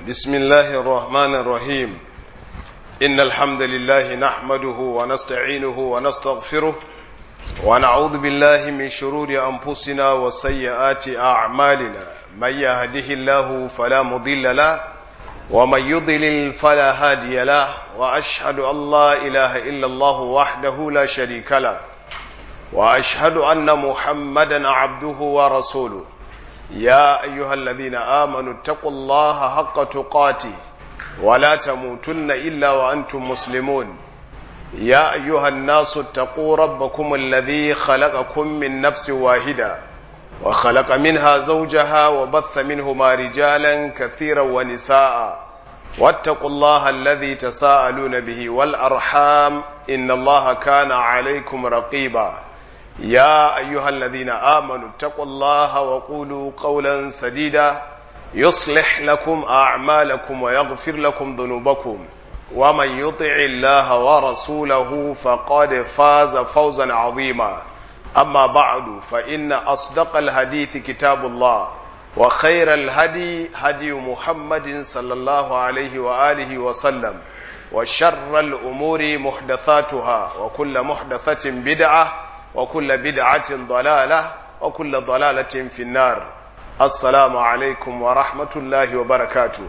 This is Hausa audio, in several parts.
بسم الله الرحمن الرحيم إن الحمد لله نحمده ونستعينه ونستغفره ونعوذ بالله من شرور أنفسنا وسيئات أعمالنا من يهده الله فلا مضل له ومن يضلل فلا هادي له وأشهد أن لا إله إلا الله وحده لا شريك له وأشهد أن محمدا عبده ورسوله يا أيها الذين آمنوا اتقوا الله حق تقاته ولا تموتن إلا وأنتم مسلمون يا أيها الناس اتقوا ربكم الذي خلقكم من نفس واحدة وخلق منها زوجها وبث منهما رجالا كثيرا ونساء واتقوا الله الذي تساءلون به والأرحام إن الله كان عليكم رقيبا يا أيها الذين آمنوا اتقوا الله وقولوا قولا سديدا يصلح لكم أعمالكم ويغفر لكم ذنوبكم ومن يطع الله ورسوله فقد فاز فوزا عظيما أما بعد فإن أصدق الحديث كتاب الله وخير الهدي هدي محمد صلى الله عليه وآله وسلم وشر الأمور محدثاتها وكل محدثة بدعة وكل بدعة ضلالة وكل ضلالة في النار السلام عليكم ورحمة الله وبركاته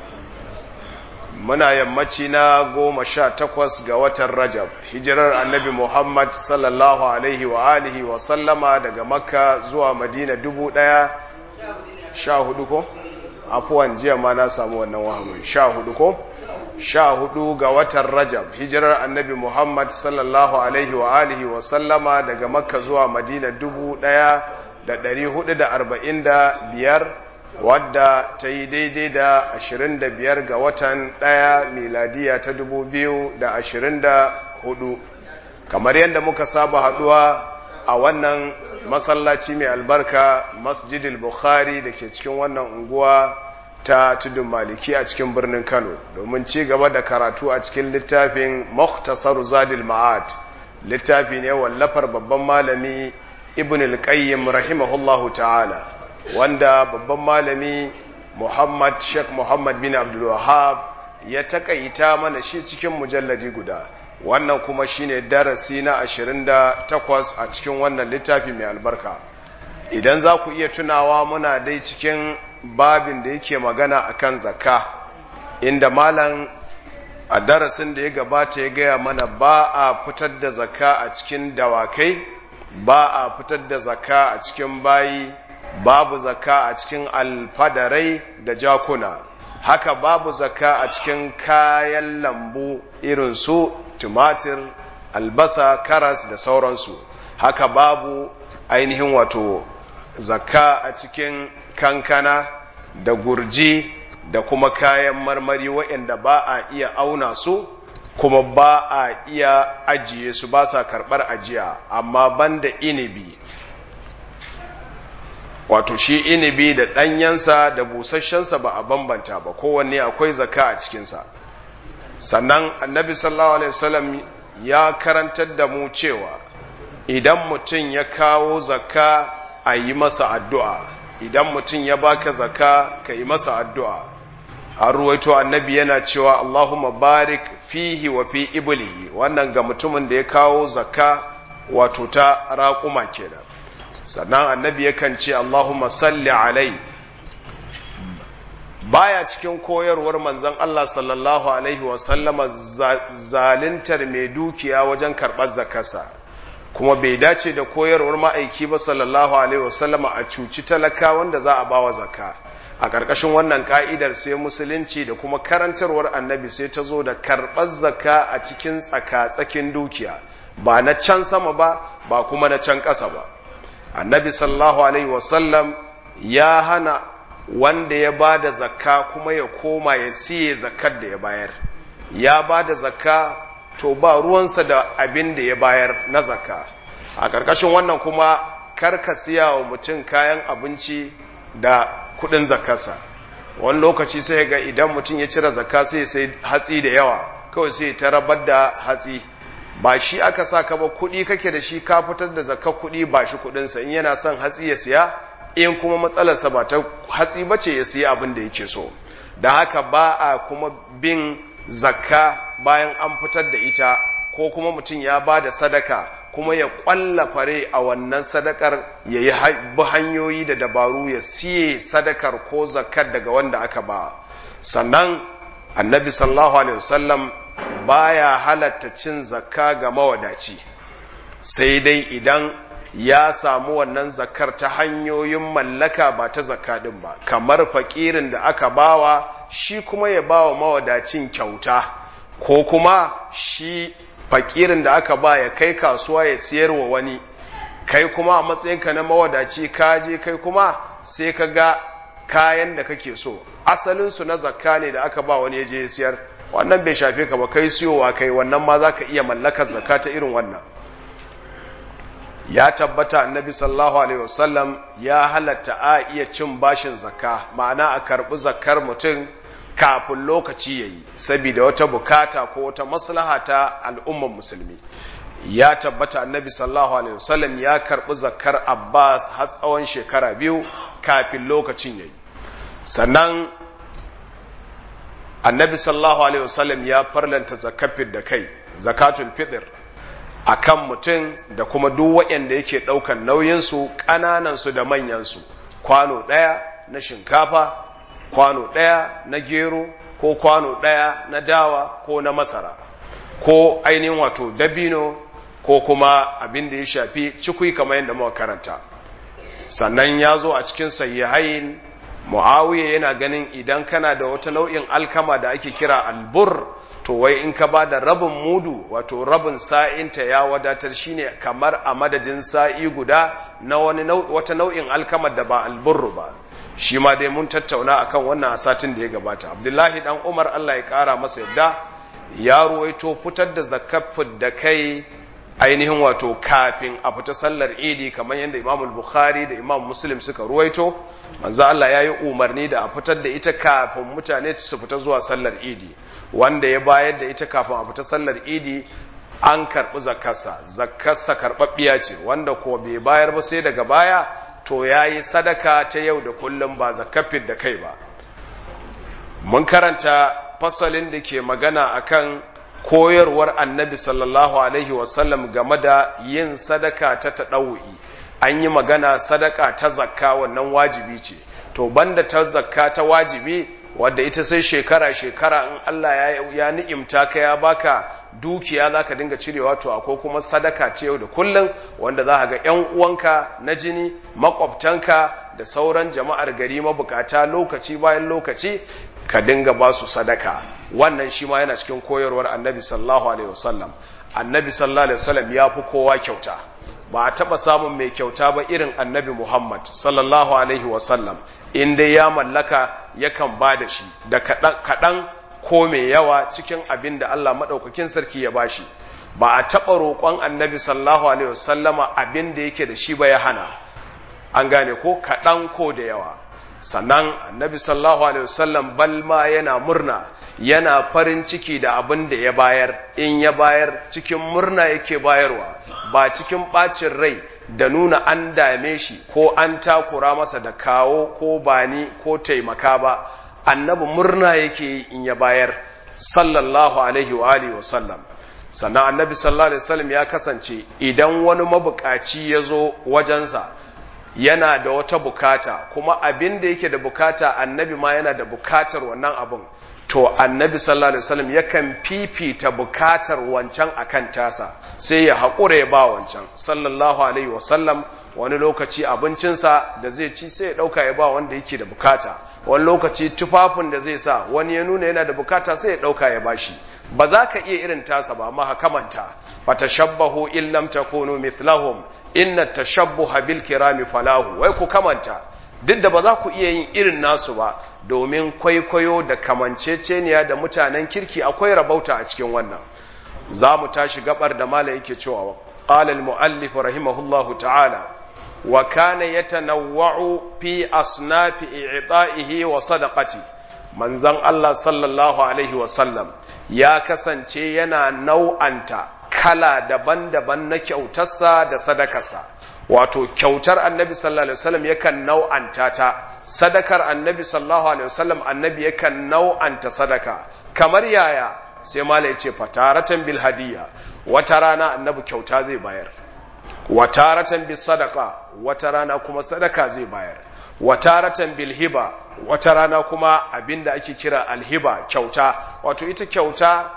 muna yammaci na goma sha takwas ga watan rajab hijirar annabi muhammad sallallahu alaihi wa alihi wa sallama daga makka zuwa madina dubu ɗaya sha hudu ko afuwan jiya ma na samu wannan wahamin sha hudu ko sha hudu ga watan rajab hijirar annabi muhammad sallallahu alaihi wa alihi wa sallama daga makka zuwa madina dubu ɗaya da ɗari hudu da arba'in da biyar wadda ta yi daidai da ashirin da biyar ga watan ɗaya miladiya ta dubu biyu da ashirin da hudu kamar yadda muka saba haduwa a wannan masallaci mai albarka masjidil bukhari da ke cikin wannan unguwa ta tudun maliki a cikin birnin kano domin ci gaba da karatu a cikin littafin muhtasar zadil ma'ad littafi ne wallafar babban malami ibn al-qayyim rahimahullahu ta'ala wanda babban malami muhammad sheikh muhammad bin abdul wahab ya takaita mana shi cikin mujalladi guda wannan kuma shine darasi na 28 a cikin wannan littafi mai albarka idan za ku iya tunawa muna dai cikin babin da yake magana akan zakka inda malam a darasin da ya gabata ya gaya mana ba a fitar da zakka a cikin dawakai ba a fitar da zakka a cikin bayi babu zakka a cikin alfadarai da jakuna haka babu zakka a cikin kayan lambu irin su tumatir albasa karas da sauransu haka babu ainihin wato zakka a cikin kankana da gurji da kuma kayan marmari waɗanda ba a iya auna su kuma ba a iya ajiye su ba sa karɓar ajiya amma banda inibi wato shi inibi da ɗanyensa da busasshensa ba a bambanta ba kowanne akwai zaka a cikinsa sannan annabi sallallahu alaihi wasallam ya karantar da mu cewa idan mutum ya kawo zaka a yi masa addu'a idan mutum ya baka zaka ka yi masa addu'a an ruwaito annabi yana cewa Allahumma barik fihi wa fi iblihi wannan ga mutumin da ya kawo zaka wato ta raƙuma kenan sannan annabi yakan ce Allahumma salli alai baya cikin koyarwar manzon Allah sallallahu alaihi wasallama zalintar mai dukiya wajen karɓar zakarsa kuma bai dace da koyarwar ma'aiki ba sallallahu alaihi wasallama a cuci talaka wanda za a bawa zakka a ƙarƙashin wannan ka'idar sai musulunci da kuma karantarwar annabi sai ta zo da karɓar zakka a cikin tsaka-tsakin dukiya ba na can sama ba ba kuma na can ƙasa ba annabi sallallahu alaihi wasallam ya hana wanda ya ba da zakka kuma ya koma ya siye zakkar da ya bayar ya ba da zakka to ba ruwansa da abin da ya bayar na zakka a ƙarƙashin wannan kuma karka siya wa mutum kayan abinci da kuɗin zakkarsa wani lokaci sai ga idan mutum ya cire zakka sai sai hatsi da yawa kawai sai ta rabar da hatsi ba shi aka sa ka ba kuɗi kake da shi ka fitar da zakka kuɗi ba shi kuɗinsa in yana son hatsi ya siya in kuma matsalarsa ba ta hatsi ba ce ya siya abin da yake so da haka ba a kuma bin zakka bayan an fitar da ita ko kuma mutum ya ba da sadaka kuma ya ƙwalla fare a wannan sadakar ya yi hanyoyi da dabaru ya siye sadakar ko zakkar daga wanda aka ba sannan annabi sallallahu alaihi wasallam baya halatta cin zakka ga mawadaci sai dai idan ya samu wannan zakar ta hanyoyin mallaka ba ta zakka din ba kamar fakirin da aka bawa shi kuma ya bawa mawadacin kyauta ko kuma shi fakirin da aka ba ya kai kasuwa ya siyar wa wani kai kuma a matsayinka na mawadaci ka je kai kuma sai ka ga kayan da kake so asalinsu na zakka ne da aka ba wani ya je ya siyar wannan bai shafe ka ba kai siyowa kai wannan ma za ka iya mallakar zakka ta irin wannan ya tabbata annabi sallallahu alaihi wasallam ya halatta a iya cin bashin zakka ma'ana a karbi zakkar mutum kafin lokaci yayi saboda wata bukata ko wata maslaha ta al'umman musulmi ya tabbata annabi sallallahu alaihi wasallam ya karbi zakkar Abbas har tsawon shekara biyu kafin lokacin yayi sannan annabi sallallahu alaihi wasallam ya farlanta zakafin da kai zakatul fitr akan mutum da kuma duk waɗanda yake ɗaukan nauyinsu ƙananansu da manyansu kwano ɗaya na shinkafa kwano ɗaya na gero ko kwano ɗaya na dawa ko na masara ko ainihin wato dabino ko kuma abin da ya shafi cikui kamar yadda muka karanta sannan ya zo a cikin sayyahain muawiya yana ganin idan kana da wata nau'in alkama da ake kira albur to wai in ka ba da rabin mudu wato rabin sa'inta ya wadatar shine kamar a madadin sa'i guda na wani wata nau'in alkamar da ba alburru ba shi ma dai mun tattauna akan wannan a satin da ya gabata abdullahi dan umar allah ya kara masa yadda ya ruwaito fitar da zakafin da kai ainihin wato kafin a fita sallar idi kamar yadda imam bukhari da imam muslim suka ruwaito manzo Allah ya yi umarni da a fitar da ita kafin mutane su fita zuwa sallar idi wanda ya bayar da ita kafin a fita sallar idi an karɓi zakarsa zakarsa karɓaɓɓiya ce wanda ko bai bayar ba sai daga baya to ya yi sadaka ta yau da kullum ba zakafin da kai ba mun karanta fasalin da ke magana akan koyarwar annabi sallallahu alaihi wasallam game da yin sadaka ta taɗa'u'i an yi magana sadaka ta zakka wannan wajibi ce to banda ta zakka ta wajibi wadda ita sai shekara-shekara in Allah ya ni'imta ka ya baka dukiya za ka dinga cirewa to akwai kuma sadaka ce yau da kullum wanda za ka ga 'yan uwanka na jini makwabtanka da sauran jama'ar gari mabukata lokaci bayan lokaci ka dinga ba su sadaka wannan shi ma yana cikin koyarwar annabi sallallahu alaihi wasallam annabi sallallahu alaihi wasallam ya fi kowa kyauta ba a taɓa samun mai kyauta ba irin annabi muhammad sallallahu alaihi wasallam in dai ya mallaka yakan ba da shi da kaɗan ko mai yawa cikin abin da allah maɗaukakin sarki ya bashi ba a taɓa roƙon annabi sallallahu alaihi wasallama abin da yake da shi ba ya hana an gane ko kaɗan ko da yawa sannan annabi sallallahu alaihi wasallam balma yana murna yana farin ciki da abin da ya bayar in ya bayar cikin murna yake bayarwa ba cikin bacin rai da nuna an dame shi ko an takura masa da kawo ko bani ko taimaka ba annabi murna yake in ya bayar sallallahu alaihi wa alihi wasallam sannan annabi sallallahu alaihi wasallam ya kasance idan wani mabukaci ya zo wajensa yana da wata bukata kuma abin da yake da bukata annabi ma yana da bukatar wannan abin to annabi sallallahu alaihi wasallam yakan fifita bukatar wancan akan tasa sai ya haƙura ya ba wancan sallallahu alaihi wasallam wani lokaci abincinsa da zai ci sai ya ɗauka ya ba wanda yake da bukata wani lokaci tufafin da zai sa wani ya nuna yana da bukata sai ya ɗauka ya bashi ba za ka iya irin tasa ba amma hakamanta fatashabbahu in lam takunu mithlahum inna tashabbuha bil kirami falahu wai ku kamanta duk da ba za ku iya yin irin nasu ba domin kwaikwayo da kamanceceniya da mutanen kirki akwai rabauta a cikin wannan za mu tashi gabar da mala yake cewa qala al muallif rahimahullahu ta'ala wa kana yatanawwa'u fi asnafi i'ta'ihi wa sadaqati manzon Allah sallallahu alaihi wa sallam ya kasance yana nau'anta kala daban-daban na kyautarsa da sadakarsa wato kyautar annabi sallallahu alaihi wasallam yakan nau'anta ta sadakar annabi sallallahu alaihi wasallam annabi yakan nau'anta sadaka kamar yaya sai mala ya ce fataratan bil hadiya wata rana annabi kyauta zai bayar wataratan bis sadaka wata rana kuma sadaka zai bayar wataratan bil hiba wata rana kuma abinda ake kira alhiba kyauta wato ita kyauta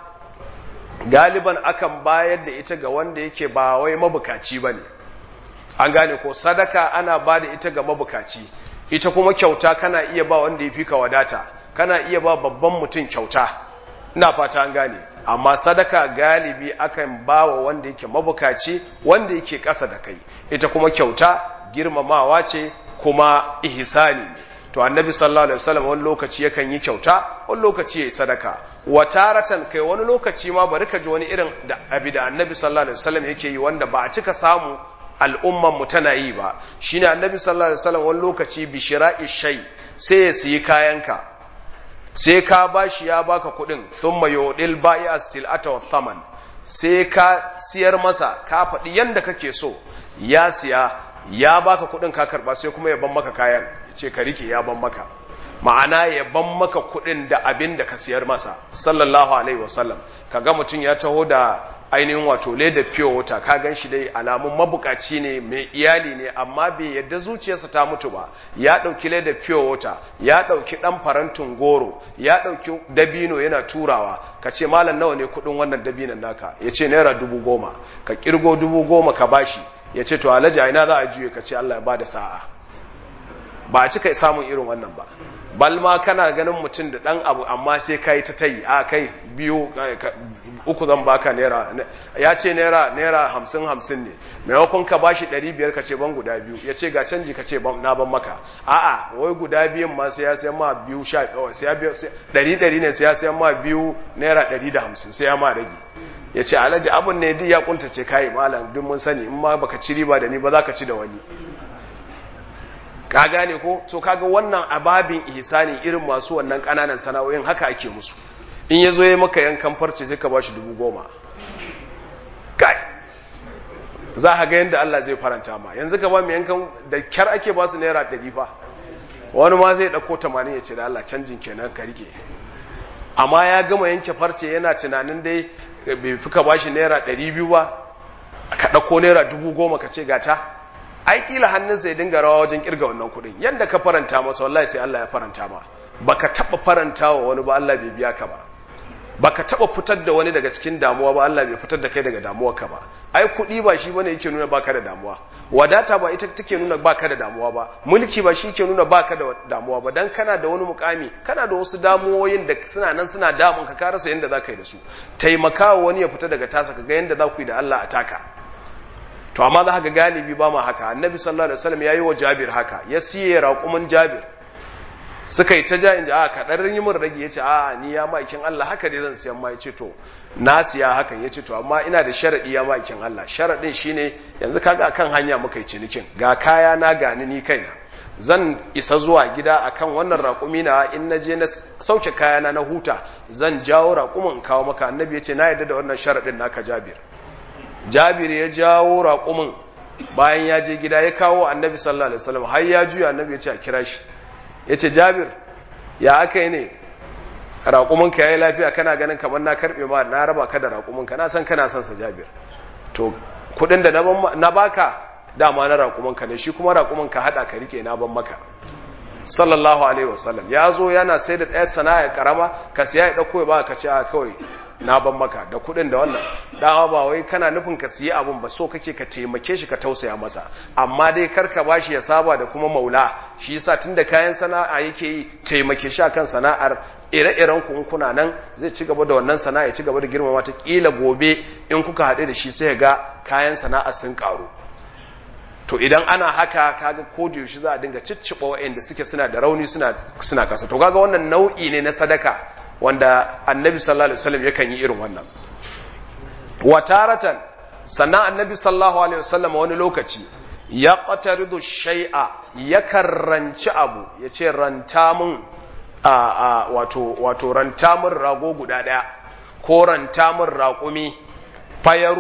galiban akan bayar da ita ga wanda yake ba wai mabukaci bane an gane ko sadaka ana ba da ita ga mabukaci ita kuma kyauta kana iya ba wanda ya fi ka wadata kana iya ba babban mutum kyauta ina fata an gane amma sadaka galibi akan ba wa wanda yake mabukaci wanda yake ƙasa da kai ita kuma kyauta girmamawa ce kuma ihsani ne to annabi sallallahu alaihi wasallam wani lokaci yakan yi kyauta wani lokaci yayi sadaka wataratan kai wani lokaci ma bari ka ji wani irin da abi da annabi sallallahu alaihi wasallam yake yi wanda ba a cika samu al'umman mu tana yi ba shine annabi sallallahu alaihi wasallam wani lokaci bi shira'i shay sai ya siyi kayanka sai ka bashi ya baka kuɗin thumma yudil bai'a sil'ata wa thaman sai ka siyar masa ka faɗi yanda kake so ya siya ya baka kuɗin ka karba sai kuma ya ban maka kayan ce ka rike ya ban maka ma'ana ya ban maka kuɗin da abin da ka siyar masa sallallahu alaihi wasallam kaga mutum ya taho da ainihin wato leda fiye wata ka gan shi dai alamun mabukaci ne mai iyali ne amma bai yadda zuciyarsa ta mutu ba ya ɗauki leda fiye wata ya ɗauki ɗan farantin goro ya ɗauki dabino yana turawa ka ce malam nawa ne kuɗin wannan dabinon naka ya ce naira dubu goma ka ƙirgo dubu goma ka bashi ya ce to alhaji ina za a juye ka ce allah ya ba da sa'a ba a cika samun irin wannan ba balma kana ganin mutum da ɗan abu amma sai ka yi ta tayi a kai biyu uku zan baka naira ya ce naira naira hamsin hamsin ne maimakon ka bashi ɗari biyar ka ce ban guda biyu ya ce ga canji ka ce na ban maka a'a wai guda biyun ma sai ya sayan ma biyu sha ɗari ɗari ne sai ya sayan ma biyu naira ɗari da hamsin sai ya ma rage ya ce alhaji abin ne duk ya kuntace kayi malam duk mun sani in ma baka ci riba da ni ba za ka ci da wani ka gane ko to kaga wannan ababin ihsani irin masu wannan kananan sana'o'in haka ake musu in yazo yayi maka yankan farce sai ka bashi dubu goma kai za ka ga yanda Allah zai faranta ma yanzu ka ba mu yankan da kyar ake ba su naira ɗari fa wani ma zai ɗauko tamanin ya ce da Allah canjin kenan ka rike amma ya gama yanke farce yana tunanin dai bai fi ka bashi naira ɗari biyu ba ka ɗauko naira dubu goma ka ce gata ai kila hannunsa ya dinga rawa wajen kirga wannan kuɗin yadda ka faranta masa wallahi sai Allah ya faranta ma baka taba faranta wa wani ba Allah bai biya ka ba baka taba fitar da wani daga cikin damuwa ba Allah bai fitar da kai daga damuwa ka ba ai kuɗi ba shi bane yake nuna baka da damuwa wadata ba ita take nuna baka da damuwa ba mulki ba shi yake nuna baka da damuwa ba dan kana da wani mukami kana da wasu damuwoyin da suna nan suna damun ka ka rasa yanda zaka yi da su taimakawa wani ya fita daga tasa ka ga yanda za ku yi da Allah a taka to amma za ka galibi ba ma haka annabi sallallahu alaihi wasallam yayi wa Jabir haka ya siye raƙumin Jabir suka yi ta ja inji a ka dan yi min rage yace a ni ya maikin Allah haka dai zan siyan ma yace to na siya hakan yace to amma ina da sharadi ya maikin Allah sharadin shine yanzu kaga akan hanya muka yi cinikin ga kaya na gani ni kaina zan isa zuwa gida akan wannan raƙumi na in na je na sauke kayana na huta zan jawo raƙumin in kawo maka annabi yace na yarda da wannan sharadin naka Jabir jabir ya jawo raƙumin bayan ya je gida ya kawo annabi sallallahu alaihi wasallam har ya juya annabi ya ce a kira shi ya ce jabir ya aka yi ne raƙuminka ya yi lafiya kana ganin kamar na karɓe ma na raba ka da raƙuminka na san kana son sa jabir to kuɗin da na baka dama na raƙuminka ne shi kuma raƙuminka haɗa ka rike na ban maka sallallahu alaihi wasallam ya zo yana sai da ɗaya sana'a karama ka siya ya ɗauko ya ba ka ce a kawai na ban maka da kuɗin da wannan dama ba wai kana nufin ka siya abun ba so kake ka taimake shi ka tausaya masa amma dai kar ka bashi ya saba da kuma maula shi yasa tunda kayan sana'a yake yi taimake shi akan sana'ar ire-iren ku kuna nan zai ci gaba da wannan sana'a ya ci gaba da girmama ta kila gobe in kuka haɗe da shi sai ga kayan sana'a sun karu to idan ana haka kaga ko da yaushe za a dinga cicciɓa waɗanda suke suna da rauni suna suna kasa to kaga wannan nau'i ne na sadaka wanda annabi sallallahu alaihi wasallam yakan yi irin wannan wataratan sannan annabi sallallahu alaihi wasallam wani lokaci ya qataridu shay'a yakan ranci abu yace ranta mun a, a wato wato ranta mun rago guda daya ko ranta mun raƙumi fayaruddu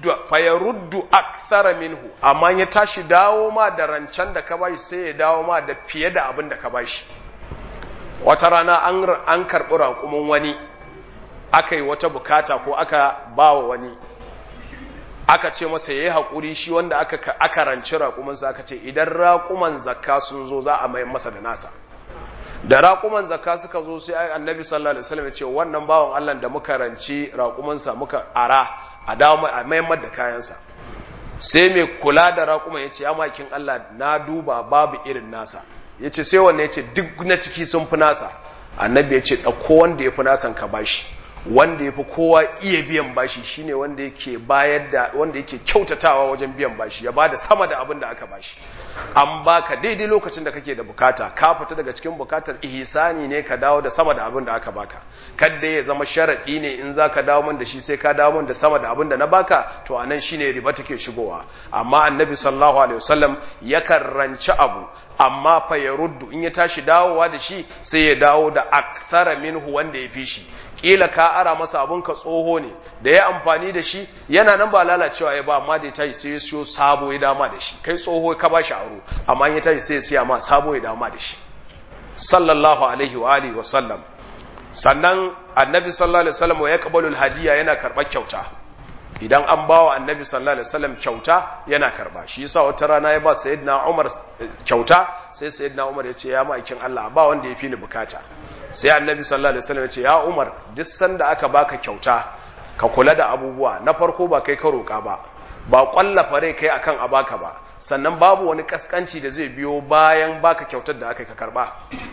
fayaruddu akthara minhu amma ya tashi dawo ma da rancen da ka bashi sai ya dawo ma da fiye da abin da ka bashi wata rana an an karɓi raƙumin wani aka yi wata bukata ko aka ba wa wani aka ce masa ya yi haƙuri shi wanda aka, aka ranci raƙuminsa aka ce idan raƙuman zakka sun zo za a mayan masa da nasa da raƙuman zakka suka zo sai annabi sallallahu alaihi wasallam ya ce wannan bawan Allah da muka ranci raƙumansa muka ara a dawo a mayan da kayansa sai mai kula da raƙuman ya ce ya makin Allah na duba babu irin nasa ya ce sai wannan ya ce duk na ciki sun fi nasa annabi ya ce ɗauko wanda ya fi nasan ka bashi wanda ya fi kowa iya biyan bashi shine wanda yake bayar da wanda yake kyautatawa wajen biyan bashi ya bada sama da abin da aka bashi an baka daidai lokacin da kake da bukata ka fita daga cikin bukatar ihsani ne ka dawo da sama da abin da aka baka kadda ya zama sharadi ne in zaka dawo min da shi sai ka dawo min da sama da abin da na baka to anan shine riba take shigowa amma annabi sallallahu alaihi wasallam yakan ranci abu amma fa ya ruddu in ya tashi dawowa da shi sai ya dawo da akthara minhu wanda ya fi shi kila ka ara masa abun ka tsoho ne da ya amfani da shi yana nan ba lalacewa ya ba amma da ya tashi sai ya siyo sabo ya dama da shi kai tsoho ka ba shi aro amma ya tashi sai ya siya ma sabo ya dama da shi sallallahu alaihi wa alihi wa sallam sannan annabi sallallahu alaihi wasallam ya qabalu hadiya yana karɓar kyauta idan an ba wa annabi sallallahu alaihi wasallam kyauta yana karba shi yasa wata rana ya ba sayyidina Umar kyauta sai sayyidina Umar ya ce ya ma'aikin Allah ba wanda ya fi ni bukata sai annabi sallallahu alaihi wasallam ya ce ya Umar duk sanda aka baka kyauta ka kula da abubuwa na farko ba kai ka roka ba ba kwallafa rai kai akan a baka ba sannan babu wani kaskanci da zai biyo bayan baka kyautar da aka ka karba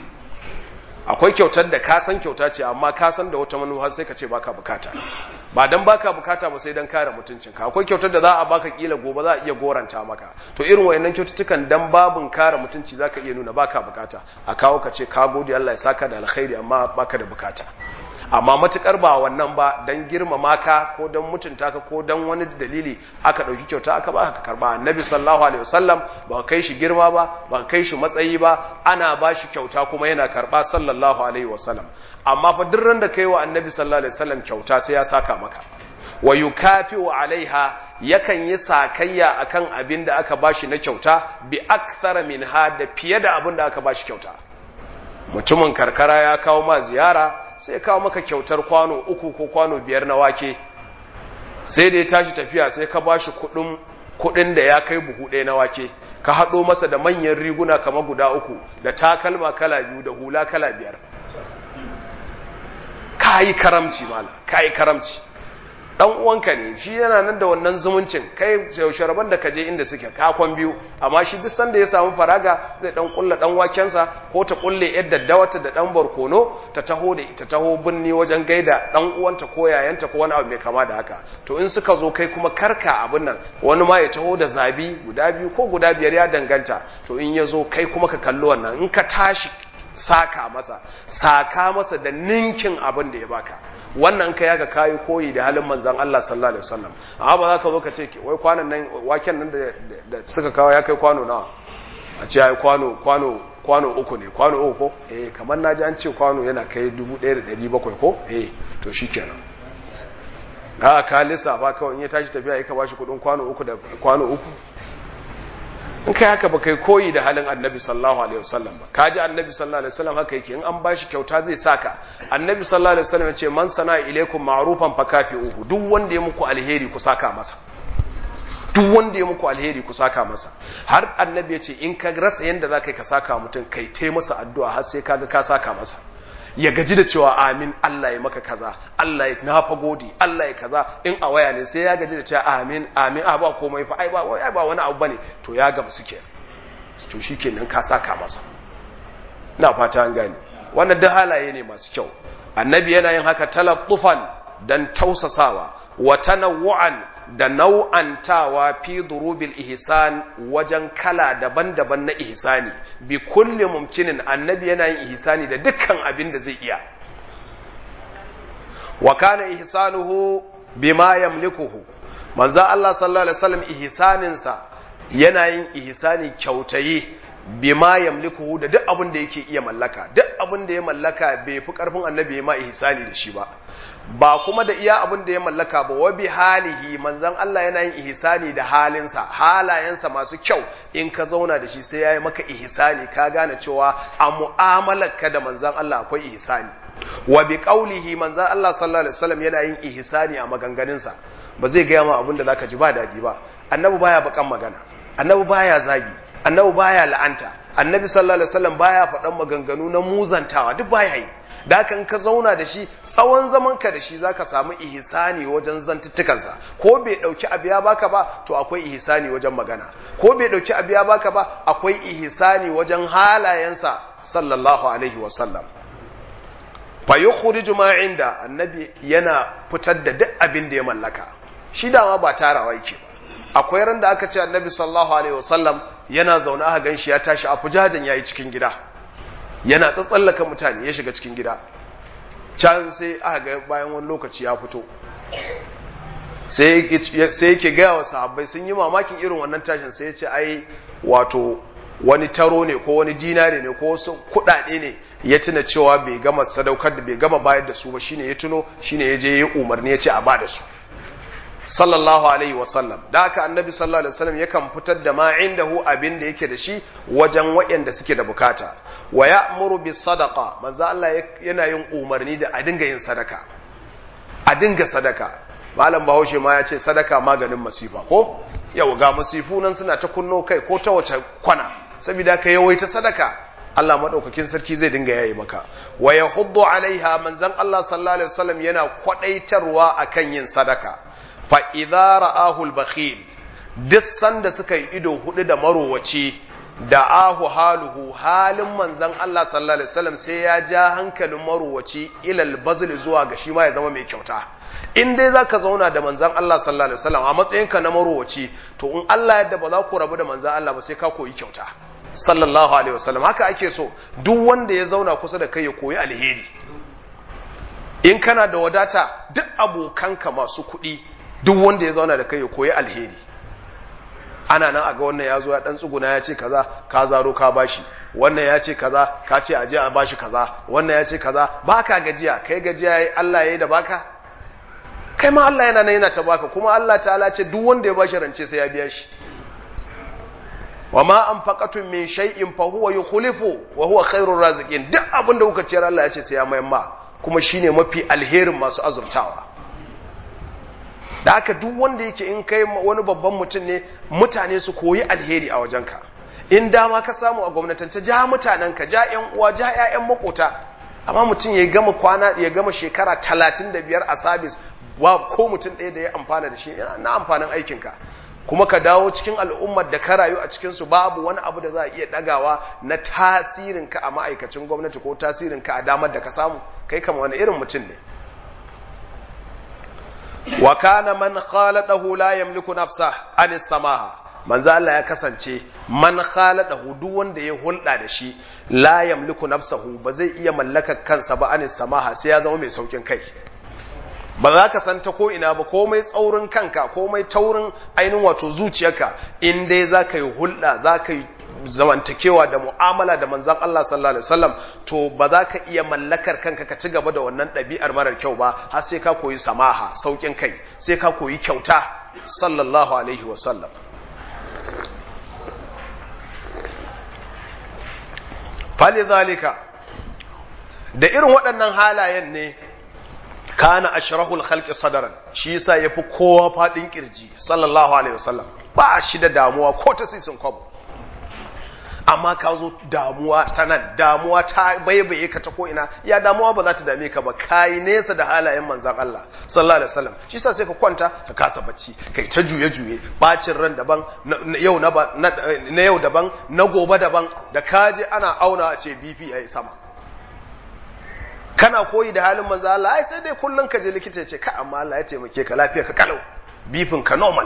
akwai kyautar da ka san kyauta ce amma ka san da wata manufa sai ka ce baka bukata ba dan baka bukata ba sai dan kare mutuncinka akwai kyautar da za a baka kila gobe za a iya goranta maka to irin wayannan kyaututtukan dan babun kare mutunci zaka iya nuna baka bukata a kawo ka ce ka gode Allah ya saka da alkhairi amma baka da bukata amma matukar ba wannan ba dan girmama ka ko dan mutunta ka ko dan wani dalili aka dauki kyauta aka ba ka karba annabi sallallahu alaihi wasallam ba kai shi girma ba ba kai shi matsayi ba ana ba shi kyauta kuma yana karba sallallahu alaihi wasallam amma fa duk ran da kai wa annabi sallallahu alaihi wasallam kyauta sai ya saka maka wa yukafi'u alaiha yakan yi sakayya akan abin da aka bashi na kyauta bi akthara minha da fiye da abin da aka bashi kyauta mutumin karkara ya kawo ma ziyara sai kawo maka kyautar kwano uku ko kwano biyar na wake sai da ya tashi tafiya sai ka ba shi kudin da ya kai buhu ɗaya na wake ka haɗo masa da manyan riguna kama guda uku da takalma kala biyu da hula kala biyar ka yi karamci mala ka yi karamci dan uwanka ne shi yana nan da wannan zumuncin kai yaushe rabon da kaje inda suke kakon biyu amma shi duk sanda ya samu faraga zai dan kulla dan wakensa ko ta kulle yar daddawata da dan barkono ta taho da ita taho binni wajen gaida dan uwanta ko yayanta ko wani abu mai kama da haka to in suka zo kai kuma karka abin nan wani ma ya taho da zabi guda biyu ko guda biyar ya danganta to in ya zo kai kuma ka kalli wannan in ka tashi saka masa saka masa da ninkin abin da ya baka wannan ka yaga kayi koyi da halin manzan Allah sallallahu alaihi wasallam amma ba za ka zo ka ce wai kwanan nan waken nan da suka kawo ya kai kwano nawa a ce ai kwano kwano kwano uku ne kwano uku ko eh kamar na ji an ce kwano yana kai 1700 ko eh to shikenan a ka lissafa kawai in ya tashi tafiya ya ka bashi kudin kwano uku da kwano uku in kai haka ba kai koyi da halin annabi sallallahu alaihi wasallam ba kaji annabi sallallahu alaihi wasallam haka yake in an bashi kyauta zai saka annabi sallallahu alaihi wasallam ya ce man sana ilaikum ma'rufan fakafi'uhu duk wanda ya muku alheri ku saka masa duk wanda ya muku alheri ku saka masa har annabi ya ce in ka rasa yanda za ka saka mutum kai tai masa addu'a har sai kaga ka saka masa ya gaji da cewa amin Allah ya maka kaza Allah ya na fa gode Allah ya kaza in a waya ne sai ya gaji da cewa amin amin a ba komai fa ai ba wai ba wani abu bane to ya ga musu kenan to shikenan ka saka masa ina fata an gane wannan duk halaye ne masu kyau annabi yana yin haka talaffufan dan tausasawa wa tanawu'an da nau'antawa fi durubil ihsan wajen kala daban-daban na ihsani bi kulli mumkinin annabi yana yin ihsani da dukkan abin da zai iya wa kana ihsanuhu bima yamlikuhu manzo Allah sallallahu alaihi wasallam ihsanin sa yana yin ihsani kyautayi bima yamlikuhu da duk abin da yake iya mallaka duk abin da ya mallaka bai fi karfin annabi ya ma ihsani da shi ba ba kuma da iya abin da ya mallaka ba wa bi halihi manzon Allah yana yin ihsani da halinsa halayensa masu kyau in ka zauna da shi sai yayi maka ihsani ka gane cewa a mu'amalarka da manzon Allah akwai ihsani wa bi qaulihi manzon Allah sallallahu alaihi wasallam yana yin ihsani a maganganunsa ba zai gaya ma abin da zaka ji ba dadi ba annabi baya bakan magana annabi baya zagi annabi baya la'anta annabi sallallahu alaihi wasallam baya faɗan maganganu na muzantawa duk baya yi da haka ka zauna da shi tsawon zaman ka da shi zaka samu ihsani wajen zantuttukansa ko bai dauki abu ya baka ba to akwai ihsani wajen magana ko bai dauki abu ya baka ba akwai ihsani wajen halayensa sallallahu alaihi wasallam fa yukhriju ma inda annabi yana fitar da duk abin da ya mallaka shi dama ba tarawa yake ba akwai ran da aka ce annabi sallallahu alaihi wasallam yana zaune aka ganshi ya tashi a fujajen yayi cikin gida yana tsatsallaka mutane ya shiga cikin gida can sai aka ga bayan wani lokaci ya fito sai yake gaya wa sahabbai sun yi mamakin irin wannan tashin sai ya ce ai wato wani taro ne ko wani dinare ne ko wasu kuɗaɗe ne ya tuna cewa bai gama sadaukar da bai gama bayar da su ba shine ya tuno shine ya je ya umarni ya ce a ba da su sallallahu alaihi wasallam da haka annabi sallallahu alaihi wasallam yakan fitar da ma indahu abin da yake da shi wajen waɗanda suke da bukata wa ya'muru bis sadaqa manzo Allah yana yin umarni da a dinga yin sadaka a dinga sadaka malam bahaushe ma ya ce sadaka maganin masifa ko yau ga masifu nan suna ta kunno kai ko ta wace kwana saboda ka yawaita sadaka Allah madaukakin sarki zai dinga yayi maka wa yahuddu alaiha manzon Allah sallallahu alaihi wasallam yana kwadaitarwa akan yin sadaka fa idza ra'ahu al-bakhil duk sanda suka yi ido hudu da marowaci da ahu haluhu halin manzon Allah sallallahu alaihi wasallam sai ya ja hankalin marowaci ilal bazl zuwa ga shi ma ya zama mai kyauta in dai zaka zauna da manzon Allah sallallahu alaihi wasallam a matsayinka na marowaci to in Allah yadda ba za ku rabu da manzon Allah ba sai ka koyi kyauta sallallahu alaihi wasallam haka ake so duk wanda ya zauna kusa da kai ya koyi alheri in kana da wadata duk abokanka masu kuɗi duk wanda ya zauna da kai ya koyi alheri ana nan a ga wannan ya zo ya dan tsuguna ya ce kaza ka zaro ka bashi wannan ya ce kaza ka ce aje a bashi kaza wannan ya ce kaza baka gajiya kai gajiya yayi Allah yayi da baka kai ma Allah yana nan yana ta baka kuma Allah ta'ala ce duk wanda ya bashi rance sai ya biya shi wa ma anfaqatum min shay'in fa huwa yukhlifu wa huwa khairur raziqin duk abin da kuka ciyar Allah ya ce sai ya mayan ma kuma shine mafi alherin masu azurtawa da haka duk wanda yake in kai wani babban mutum ne mutane su koyi alheri a wajenka in dama ka samu a gwamnatance ja mutanenka ja yan uwa ja ƴaƴan makota amma mutum ya gama kwana ya gama shekara talatin da biyar a sabis wa ko mutum ɗaya da ya amfana da shi na amfanin aikinka kuma ka dawo cikin al'ummar da ka rayu a cikinsu babu wani abu da za a iya ɗagawa na tasirinka a ma'aikacin gwamnati ko tasirinka a damar da ka samu kai kama wani irin mutum ne wa kana man khaladahu la yamliku nafsa an samaha manzo Allah ya kasance man khaladahu duk wanda ya hulɗa da shi la yamliku nafsahu ba zai iya mallakar kansa ba an samaha sai ya zama mai saukin kai ba za ka san ta ko ina ba komai tsaurin kanka komai taurin ainihin wato zuciyarka in dai za ka yi hulɗa za ka yi zamantakewa da mu'amala da manzan Allah sallallahu alaihi wasallam to ba za ka iya mallakar kanka ka ci gaba da wannan ɗabi'ar marar kyau ba har sai ka koyi samaha saukin kai sai ka koyi kyauta sallallahu alaihi wasallam falizalika da irin waɗannan halayen ne kana ashrahul khalqi sadaran shi yasa yafi kowa fadin kirji sallallahu alaihi wasallam ba shi da damuwa ko ta sisin kwabo amma ka zo damuwa ta nan damuwa ta baibaye ka ta ko'ina ya damuwa ba za ta dame ka ba kayi nesa da halayen manzan Allah sallallahu alaihi wasallam shi sa sai ka kwanta ka kasa bacci kai ta juye juye bacin ran daban na yau na yau daban na gobe daban da kaje ana auna a ce BP yayi sama kana koyi da halin manzan Allah ai sai dai kullun ka je likita ya ce ka amma Allah ya taimake ka lafiya ka kalau bifin ka normal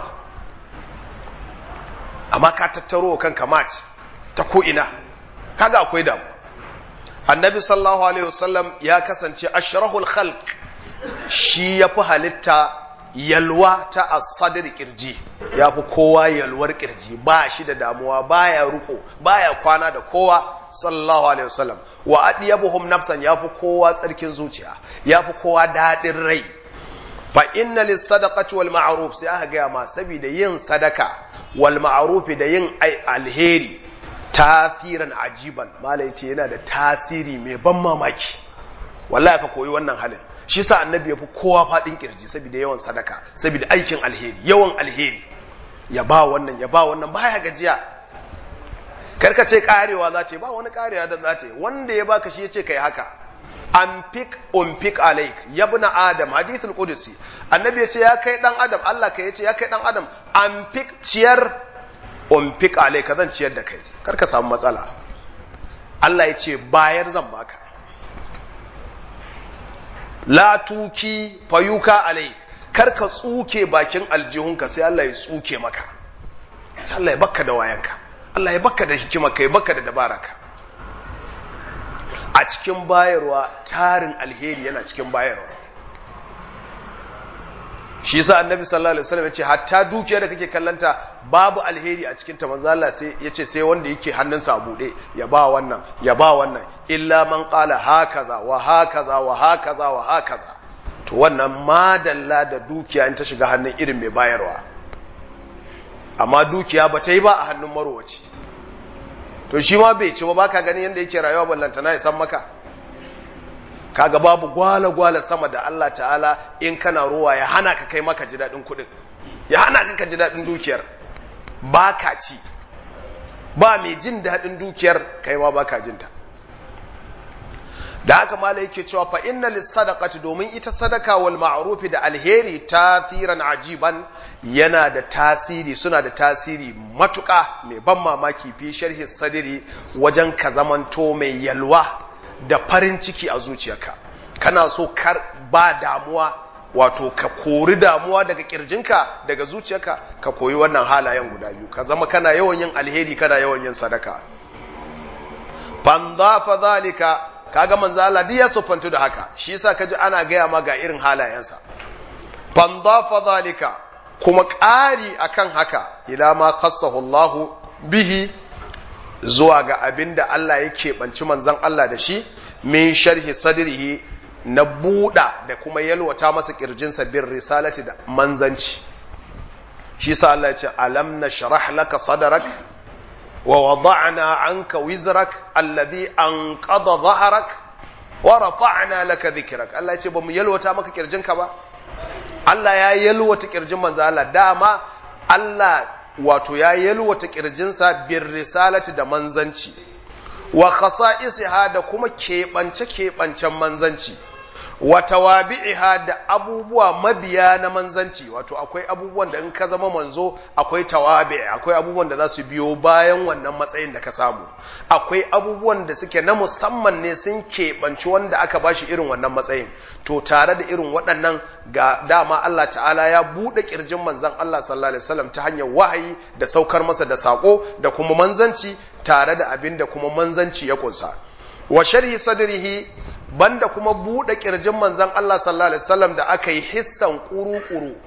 amma ka tattaro kanka match ta ko'ina, kaga akwai damu. Annabi sallallahu Alaihi wasallam ya kasance ashrahul khalq shi ya fi halitta yalwa ta asadar kirji ya fi kowa yalwar kirji ba shi da damuwa baya ruko baya kwana da kowa sallallahu alaihi wasallam wa adiyabuhum nafsan ya fi kowa tsarkin zuciya ya fi kowa daɗin rai fa inna lis sadaqati wal ma'ruf sai aka gaya ma saboda yin sadaka wal ma'ruf da yin alheri tasirin ajiban malai ce yana da tasiri mai ban mamaki wallahi ka koyi wannan halin shi sa annabi ya fi kowa faɗin kirji saboda yawan sadaka saboda aikin alheri yawan alheri ya ba wannan ya ba wannan baya gajiya karka ce karewa za ce ba wani karewa da za ce wanda ya baka shi ya ce kai haka an fik un fik alaik yabna adam hadithul qudusi annabi ya ce ya kai dan adam Allah ka ya ce ya kai dan adam an fik ciyar un fik alaik zan ciyar da kai karka samu matsala Allah ya ce bayar zan baka la tuki fayuka alai kar ka tsuke bakin aljihunka sai Allah ya tsuke maka sai Allah ya baka da wayanka Allah ya baka da hikimarka ya baka da dabaraka a cikin bayarwa tarin alheri yana cikin bayarwa shi yasa annabi sallallahu alaihi wasallam yace hatta dukiyar da kake kallanta babu alheri a cikin ta manzo Allah sai yace sai wanda yake hannunsa a bude ya ba wannan ya ba wannan illa man qala hakaza wa hakaza wa hakaza wa hakaza to wannan madalla da dukiya in ta shiga hannun irin mai bayarwa amma dukiya ba ta yi ba a hannun marowaci to shi ma bai ci ba baka ganin yadda yake rayuwa ballantana ya san maka kaga babu gwala-gwala sama da Allah ta'ala in kana ruwa ya hana ka kai maka ji daɗin kuɗin ya hana ka ka ji daɗin dukiyar ba ka ci ba mai jin daɗin dukiyar kai ma ba ka jinta da haka mala yake cewa fa inna lis-sadaqati domin ita sadaka wal ma'rufi da alheri tasiran ajiban yana da tasiri suna da tasiri matuƙa mai ban mamaki fi sharhi sadiri wajen ka zamanto mai yalwa da farin ciki a zuciyarka kana so kar ba damuwa wato ka kori damuwa daga kirjinka daga zuciyarka ka koyi wannan halayen guda biyu ka zama kana yawan yin alheri kana yawan yin sadaka fanzafa zalika kaga manzo Allah duk ya sufantu da haka shi yasa kaji ana gaya ma ga irin halayensa fanzafa zalika kuma ƙari akan haka ila ma khassahu Allah bihi zuwa ga abin da Allah ya keɓanci manzan Allah da shi min sharhi sadrihi na buɗa da kuma yalwata masa ƙirjinsa bin risalati da manzanci shi sa Allah ya ce alam na sharah laka sadarak wa wada'na anka wizrak alladhi anqadha dhahrak wa rafa'na laka dhikrak Allah ya ce bamu yalwata maka ƙirjinka ba Allah ya yalwata ƙirjin manzan Allah dama Allah wato ya yalwata ƙirjinsa bin risalati da manzanci wa khasa'isiha da kuma keɓance-keɓancen manzanci wa tawabi'iha da abubuwa mabiya na manzanci wato akwai abubuwan da in ka zama manzo akwai tawabi akwai abubuwan da za su biyo bayan wannan matsayin da ka samu akwai abubuwan da suke na musamman ne sun keɓanci wanda aka bashi irin wannan matsayin to tare da irin waɗannan ga dama Allah ta'ala ya buɗe ƙirjin manzan Allah sallallahu alaihi wasallam ta hanyar wahayi da saukar masa da sako da kuma manzanci tare da abin da kuma manzanci ya kunsa wa sharhi sadrihi banda kuma buɗe ƙirjin manzan Allah sallallahu alaihi wasallam da aka yi hissan ƙuru-ƙuru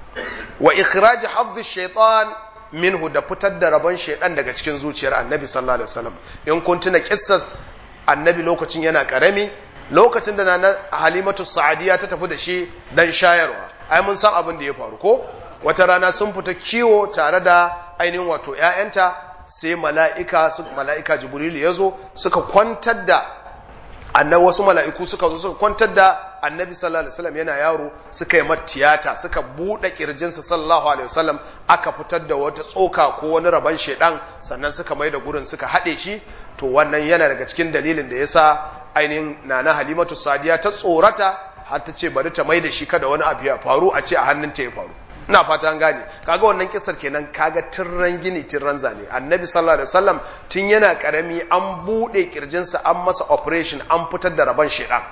wa ikhraj hadhi shaitan minhu da fitar da rabon shaitan daga cikin zuciyar annabi sallallahu alaihi wasallam in kun tuna kissar annabi lokacin yana karami lokacin da na halimatu sa'adiya ta tafi da shi dan shayarwa ai mun san abin da ya faru ko wata rana sun fita kiwo tare da ainihin wato ƴaƴanta sai mala'ika mala'ika jibril ya zo suka kwantar da annabi wasu mala'iku suka zo suka kwantar da annabi sallallahu alaihi wasallam yana yaro suka yi tiyata suka buɗe kirjinsa sallallahu alaihi wasallam aka fitar da wata tsoka ko wani rabon shedan sannan suka mai da gurin suka haɗe shi to wannan yana daga cikin dalilin da yasa ainihin nana halimatu sadiya ta tsorata har ta ce bari ta mai da shi kada wani abu ya faru a ce a hannunta ya faru ina fata an gane kaga wannan kisar kenan kaga tirran gini tirran zane annabi sallallahu alaihi wasallam tun yana karami an bude kirjinsa an masa operation an fitar da rabon shedan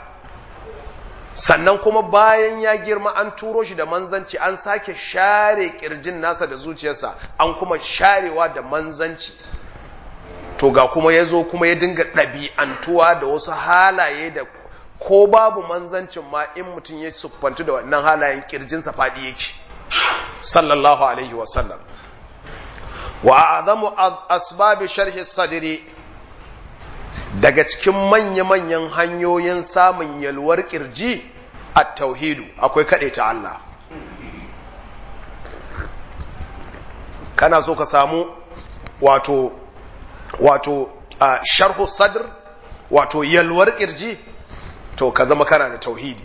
sannan kuma bayan ya girma an turo shi da manzanci an sake share kirjin nasa da zuciyarsa an kuma sharewa da manzanci to ga kuma ya zo kuma ya dinga ɗabi'antuwa da wasu halaye da ko babu manzancin ma in mutum ya siffantu da wannan halayen kirjinsa faɗi yake sallallahu alaihi wasallam wa azamu asbabi sharhi sadri daga cikin manya-manyan hanyoyin samun yalwar kirji a tauhidu akwai kaɗe ta Allah kana so ka samu wato wato sharhu sadr wato yalwar kirji to ka zama kana da tauhidi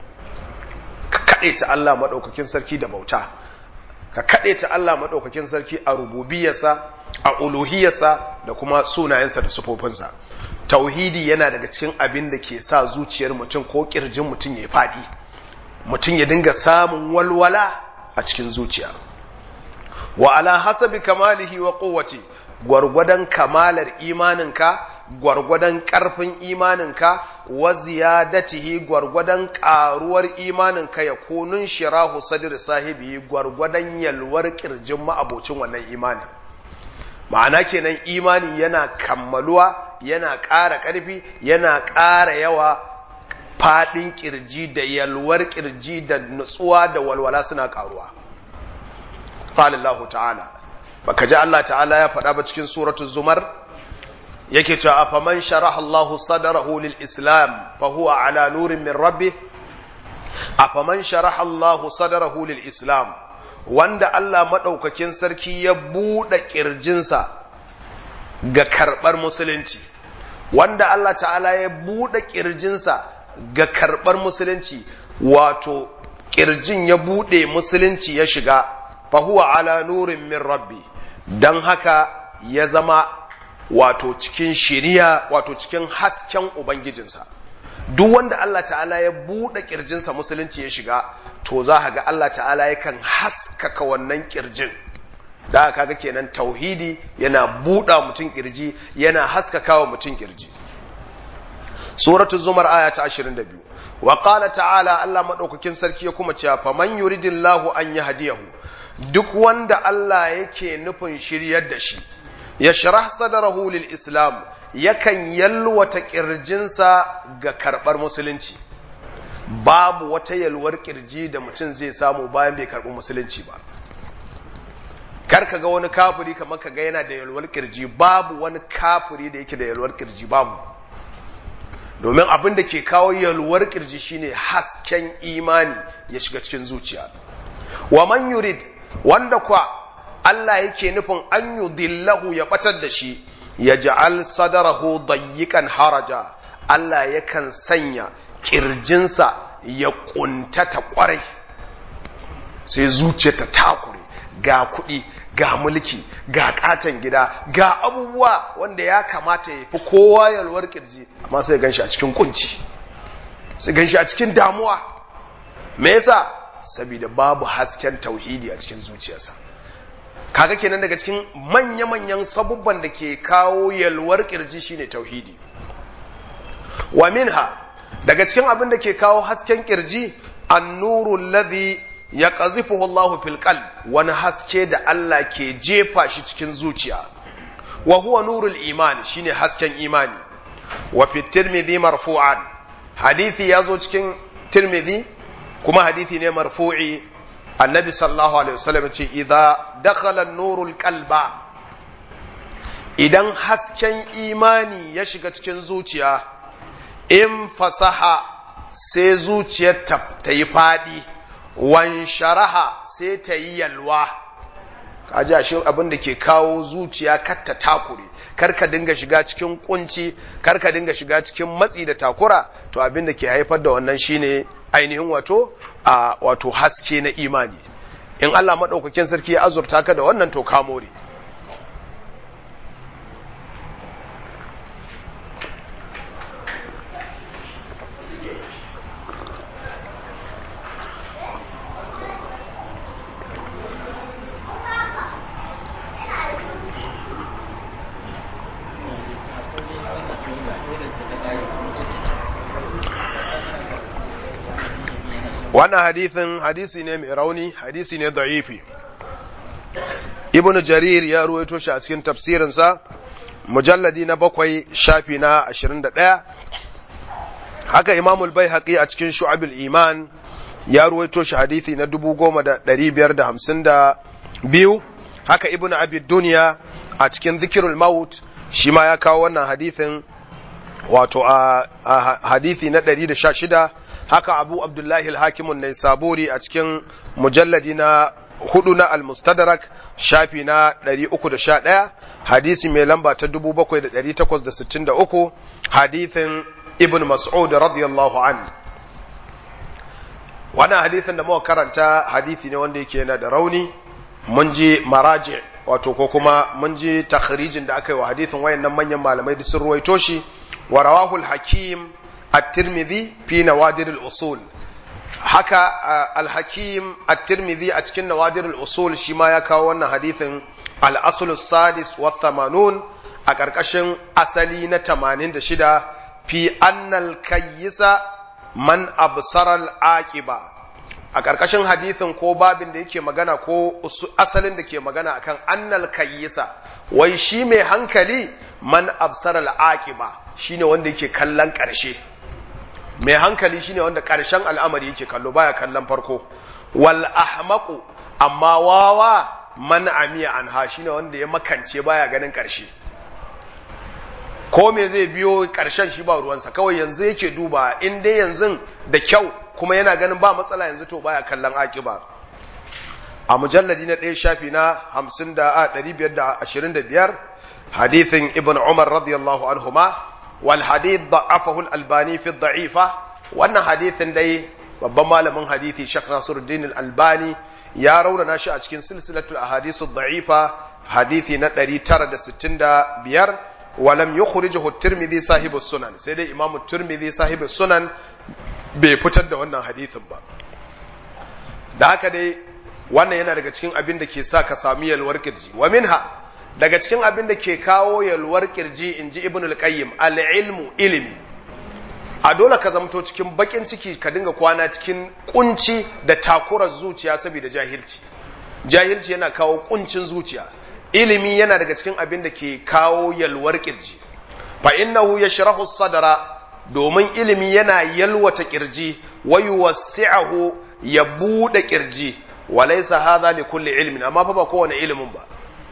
ka kaɗe ta Allah maɗaukakin sarki da bauta ka kaɗe ta Allah maɗaukakin sarki a rububiyarsa a uluhiyarsa da kuma sunayensa da sufofinsa tauhidi yana daga cikin abin da ke sa zuciyar mutum ko ƙirjin mutum ya faɗi mutum ya dinga samun walwala a cikin zuciya wa ala hasabi kamalihi wa kowace gwargwadon kamalar imaninka gwargwadon ƙarfin imaninka wa ziyadatihi gwargwadon ƙaruwar imaninka ya kunun shirahu sadir sahibi gwargwadon yalwar ƙirjin ma'abocin wannan imanin ma'ana kenan imani yana kammaluwa yana ƙara ƙarfi yana ƙara yawa faɗin ƙirji da yalwar ƙirji da nutsuwa da walwala suna ƙaruwa qala ta'ala baka ji Allah ta'ala ya faɗa ba cikin suratul zumar yake cewa afaman sharaha Allah sadrahu lil islam fa huwa ala nurin min rabbih afaman sharaha Allah sadrahu lil islam wanda Allah madaukakin sarki ya bude kirjinsa ga karbar musulunci wanda Allah ta'ala ya bude kirjinsa ga karbar musulunci wato kirjin ya bude musulunci ya shiga fa huwa ala nurin min rabbi dan haka ya zama wato cikin shiriya wato cikin hasken ubangijinsa duk wanda Allah ta'ala ya buɗe ƙirjinsa musulunci ya shiga to za ga Allah ta'ala yakan haskaka wannan ƙirjin da kaga kenan tauhidi yana buɗa mutum ƙirji yana haskaka wa mutum ƙirji suratul zumar aya ta 22 wa qala ta'ala Allah madaukakin sarki ya kuma cewa faman yuridillahu an yahdiyahu duk wanda Allah yake nufin shiryar da shi ya sharah sadarahu lil islam yakan yalwata kirjinsa ga karbar musulunci babu wata yalwar kirji da mutum zai samu bayan bai karbi musulunci ba kar ka ga wani kafiri kamar ka ga yana da yalwar kirji babu wani kafiri da yake da yalwar kirji babu domin abin da ke kawo yalwar kirji shine hasken imani ya shiga cikin zuciya wa man yurid wanda kwa Allah yake nufin an yudillahu ya batar da shi ya ja'al sadarahu dayyikan haraja Allah yakan sanya kirjinsa ya kuntata kwarai sai zuciya ta takure ga kuɗi ga mulki ga katon gida ga abubuwa wanda ya kamata ya fi kowa yalwar kirji amma sai ganshi a cikin kunci sai ganshi a cikin damuwa me yasa saboda babu hasken tauhidi a cikin zuciyarsa kaga kenan daga cikin manya-manyan sabubban da ke kawo yalwar kirji shine tauhidi wa minha daga cikin abin da ke kawo hasken kirji annuru alladhi yaqzifuhu Allah fil qalb wani haske da Allah ke jefa shi cikin zuciya wa huwa nurul iman shine hasken imani wa fi tirmidhi marfu'an hadisi yazo cikin tirmidhi kuma hadisi ne marfu'i annabi sallallahu alaihi wasallam ce idza dakhala an-nurul qalba idan hasken imani ya shiga cikin zuciya in fasaha sai zuciyar ta yi fadi wan sharaha sai ta yi yalwa kaji ashe abin da ke kawo zuciya katta takure kar ka dinga shiga cikin kunci kar ka dinga shiga cikin matsi da takura to abin da ke haifar da wannan shine ainihin wato a wato haske na imani in Allah maɗaukakin sarki ya azurta ka da wannan to ka more wannan hadithin hadisi ne mai rauni hadisi ne da'ifi ibnu jarir ya ruwaito shi a cikin tafsirinsa mujalladi na bakwai shafi na ashirin da ɗaya haka imamul bai a cikin shu'abul iman ya ruwaito shi hadithi na dubu goma da ɗari biyar da hamsin da biyu haka ibn abi duniya a cikin zikirul maut shi ma ya kawo wannan hadithin wato a, hadithi na ɗari da sha shida haka abu abdullahi al-hakimun ne saburi a cikin mujalladi na hudu na al-mustadrak shafi na 311 hadisi mai lamba ta 7863 hadithin ibn mas'ud radiyallahu an wannan hadithin da muka karanta hadithi ne wanda yake yana da rauni mun ji maraji wato ko kuma mun ji takhrijin da aka yi wa hadithin wayannan manyan malamai da sun ruwaito shi wa rawahul hakim at-tirmidhi fi nawadir al-usul haka al-hakim at-tirmidhi a cikin nawadir al-usul shi ma ya kawo wannan hadithin al-asl sadis wa thamanun a ƙarƙashin asali na 86 fi annal kayyisa man absara al-aqiba a ƙarƙashin hadithin ko babin da yake magana ko asalin da ke magana akan annal kayyisa wai shi mai hankali man absara al-aqiba shine wanda yake kallon ƙarshe mai hankali shine wanda ƙarshen al'amari yake kallo baya kallon farko wal ahmaqu amma wawa man amiya anha shine wanda ya makance baya ganin ƙarshe ko me zai biyo ƙarshen shi ba ruwansa kawai yanzu yake duba in dai yanzu da kyau kuma yana ganin ba matsala yanzu to baya kallon akiba a mujalladi na ɗaya shafi na hamsin da a ɗari biyar da ashirin da biyar hadithin ibn umar radiyallahu anhuma wal hadith da'afahu al-albani fi da'ifa wannan hadithin dai babban malamin hadithi Sheikh Nasiruddin al-Albani ya raunana shi a cikin silsilatul ahadithu da'ifa hadithi na 965 walam yukhrijuhu at-Tirmidhi sahibu sunan sai dai Imam at-Tirmidhi sahibu sunan bai fitar da wannan hadithin ba da haka dai wannan yana daga cikin abin da ke sa ka sami yalwar kirji wa minha daga cikin abin da ke kawo yalwar kirji in ji ibn al-qayyim al-ilmu ilimi a dole ka zamto cikin bakin ciki ka dinga kwana cikin kunci da takurar zuciya saboda jahilci jahilci yana kawo kuncin zuciya ilimi yana daga cikin abin da ke kawo yalwar kirji fa innahu yashrahu sadra domin ilimi yana yalwata kirji wa yuwassi'ahu ya bude kirji walaysa hadha li kulli ilmin amma fa ba kowane ilimin ba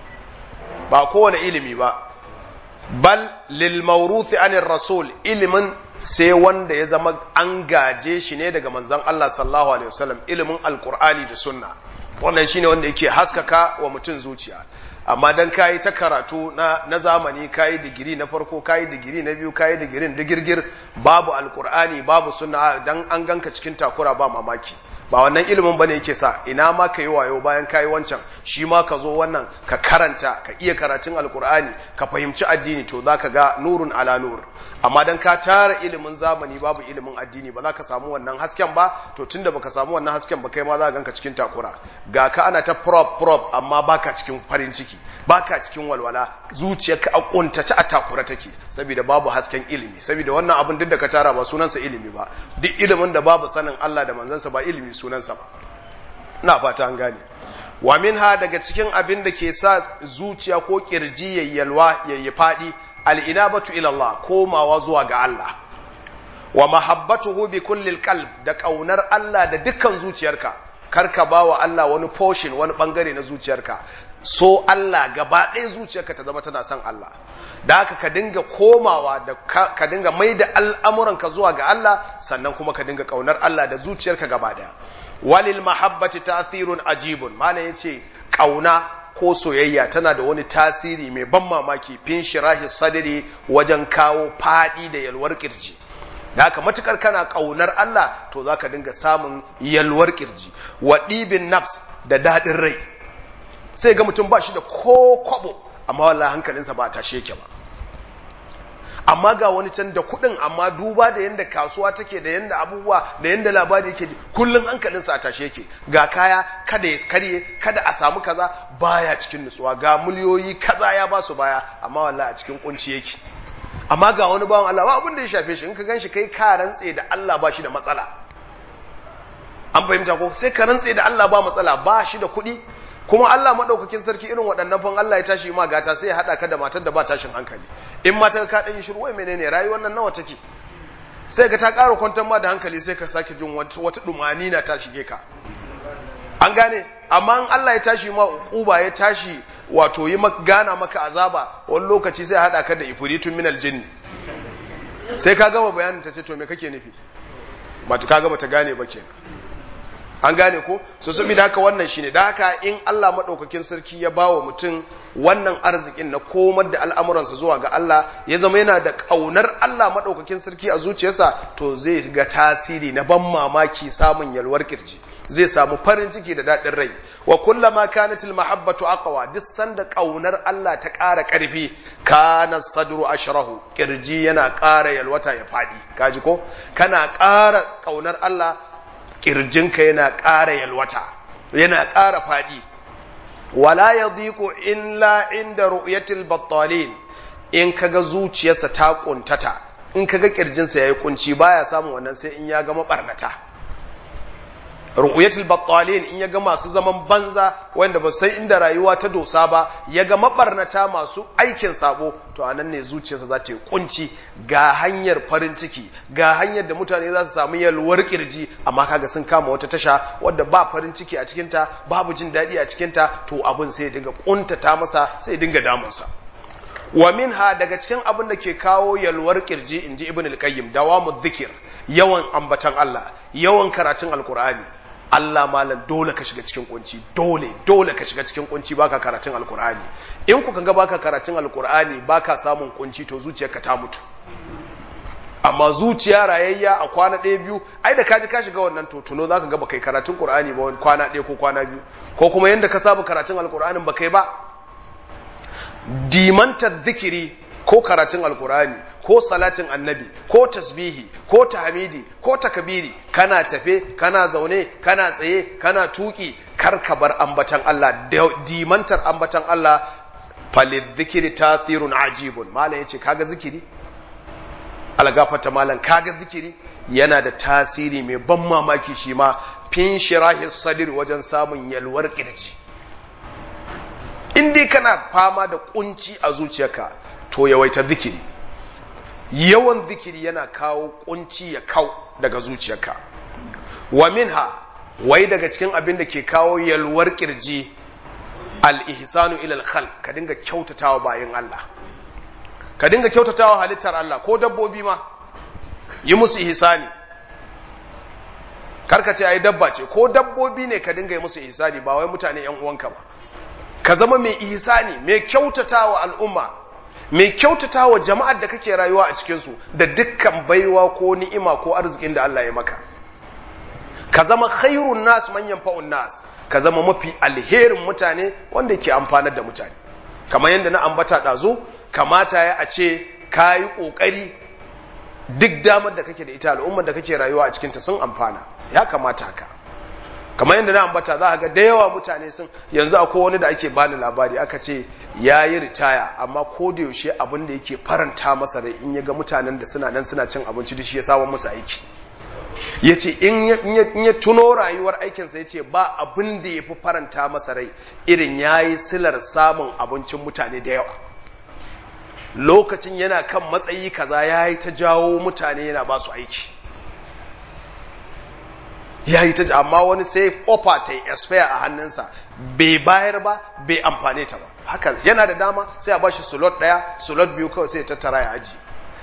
ba kowane ilimi ba bal lil mawruthi anir rasul ilimin sai wanda ya zama an gaje shi ne daga manzon Allah sallallahu alaihi wasallam ilimin alqur'ani da sunna wannan shine wanda yake haskaka wa mutum zuciya amma dan kayi ta karatu na, na zamani kayi digiri na farko kayi digiri na biyu kayi digirin digirgir babu alqur'ani babu sunna dan an ganka cikin takura ba mamaki ba wannan ilimin bane yake sa ina ma ka yi wayo bayan ka yi wancan shi ma ka zo wannan ka karanta ka iya karatun alkur'ani ka fahimci addini to za ka ga nurun ala nur amma dan ka tara ilimin zamani babu ilimin addini ba za ka samu wannan hasken ba to tunda baka samu wannan hasken ba kai ma za ka ganka cikin takura ga ka ana ta prop prop amma baka cikin farin ciki baka cikin walwala zuciyarka a kuntace a takura take saboda babu hasken ilimi saboda wannan abin duk da ka tara ba sunansa ilimi ba duk ilimin da babu sanin Allah da manzansa ba ilimi sunansa ba ina fata an gane wa minha daga cikin abin da ke sa zuciya ko kirji yayyalwa yayi fadi al-inabatu ila Allah komawa zuwa ga Allah wa mahabbatuhu bi kulli qalb da kaunar Allah da dukkan zuciyarka karka bawa Allah wani portion wani bangare na zuciyarka so Allah gaba ɗaya zuciyarka ta zama tana son Allah da haka ka dinga komawa da ka dinga mai da al'amuranka zuwa ga Allah sannan kuma ka dinga kaunar Allah da zuciyarka gaba ɗaya walil mahabbati ta'thirun ajibun mana yace kauna ko soyayya tana da wani tasiri mai ban mamaki fin shirahi sadri wajen kawo fadi da yalwar kirji da haka matukar kana kaunar Allah to zaka dinga samun yalwar kirji wa dibin nafs da dadin rai sai ga mutum ba shi da ko kwabo amma wallahi hankalinsa ba tashe yake ba amma ga wani can da kuɗin amma duba da yadda kasuwa take da yadda abubuwa da yadda labari yake ji kullum hankalinsa a tashe yake ga kaya kada ya karye kada a samu kaza baya cikin nutsuwa ga miliyoyi kaza ya ba su baya amma wallahi a cikin kunci yake amma ga wani bawan Allah ba abin da ya shafe shi in ka ganshi kai ka rantse da Allah ba shi da matsala an fahimta ko sai ka rantse da Allah ba matsala ba shi da kuɗi kuma Allah madaukakin sarki irin waɗannan fan Allah ya tashi ma gata sai ya haɗa ka da matar da ba tashin hankali in mata ka ɗan shiru wai menene rayuwar nan nawa take sai ka ta ƙara kwantar ma da hankali sai ka sake jin wata dumani na ta shige ka an gane amma in Allah ya tashi ma uba ya tashi wato yi gana maka azaba wani lokaci sai haɗa ka da ifritun minal jinni sai ka gama bayanin ta ce to me kake nufi mata ka gama ta gane ba kenan an gane ko so saboda haka wannan shine da haka in Allah madaukakin sarki ya bawa mutum wannan arzikin na komar da al'amuransa zuwa ga Allah ya zama yana da kaunar Allah madaukakin sarki a zuciyarsa to zai ga tasiri na ban mamaki samun yalwar kirji zai samu farin ciki da daɗin rai wa kullama kanatil mahabbatu aqwa duk sanda kaunar Allah ta ƙara ƙarfi kana sadru ashrahu kirji yana ƙara yalwata ya fadi kaji ko kana ƙara kaunar Allah kirjinka yana ƙara yalwata yana ƙara faɗi wala ya diku illa inda ru'yatil battalin in kaga zuciyarsa ta kuntata in kaga kirjinsa yayi kunci baya samun wannan sai in ya ga mabarnata ru'yatul battalin in ya ga masu zaman banza wanda ba sai inda rayuwa ta dosa ba ya ga mabarnata masu aikin sabo to anan ne zuciyarsa za ta yi kunci ga hanyar farin ciki ga hanyar da mutane za su samu yalwar kirji amma kaga sun kama wata tasha wadda ba farin ciki a cikinta babu jin daɗi a cikinta to abin sai ya dinga kuntata masa sai ya dinga damunsa wa minha daga cikin abin da ke kawo yalwar kirji inji ibn al-qayyim dawamu dhikr yawan ambatan Allah yawan karatun alqur'ani Allah malam dole ka shiga cikin kunci dole dole ka shiga cikin kunci baka karatun alkur'ani in kuka ga baka karatun alkur'ani baka samun kunci to zuciyarka ta mutu amma zuciya rayayya a kwana ɗaya biyu ai da kaji ka shiga wannan to tuno zaka ga baka karatun qur'ani ba kwana ɗaya ko kwana biyu ko kuma yanda ka saba karatun alkur'anin baka yi ba dimanta zikiri ko karatun alkur'ani ko salatin annabi ko tasbihi ko tahmidi ko takbiri kana tafe kana zaune kana tsaye kana tuki kar ka bar ambatan Allah dimantar ambatan Allah falid zikiri tathirun ajibun malam yace kaga zikiri algafata malam kaga zikiri yana da tasiri mai ban mamaki shi ma fin shirahi sadir wajen samun yalwar kirji in dai kana fama da kunci a zuciyarka to yawaita zikiri yawan zikiri yana kawo kunci ya kau daga zuciyarka wa minha wai daga cikin abin da ke kawo yalwar kirji al-ihsanu ila al ka dinga kyautatawa bayan Allah ka dinga kyautatawa halittar Allah ko dabbobi ma yi musu ihsani karka ce ai dabba ce ko dabbobi ne ka dinga yi musu ihsani ba wai mutane yan uwanka ba ka zama mai ihsani mai kyautatawa al'umma mai kyautata wa jama'ar da kake rayuwa a cikinsu da dukkan baiwa ko ni'ima ko arzikin da Allah ya maka ka zama khairun nas manyan fa'un nas ka zama mafi alherin mutane wanda ke amfanar da mutane kamar yadda na ambata ɗazu kamata ya a ce ka yi ƙoƙari duk damar da kake da ita al'ummar da kake rayuwa a cikinta sun amfana ya kamata haka kamar yadda na ambata za a ga da yawa mutane sun yanzu akwai wani da ake bani labari aka ce ya yi ritaya amma ko da yaushe abin da yake faranta masa rai in ya ga mutanen da suna nan suna cin abinci da shi ya samu musu aiki ya ce in ya tuno rayuwar aikinsa ya ce ba abin da ya fi faranta masa rai irin ya yi silar samun abincin mutane da yawa lokacin yana kan matsayi kaza ya yi ta jawo mutane yana ba su aiki ya yi ta amma wani sai kofa ta yi expire a hannunsa bai bayar ba bai amfane ta ba haka yana da dama sai a bashi slot daya slot biyu kawai sai ya tattara ya aji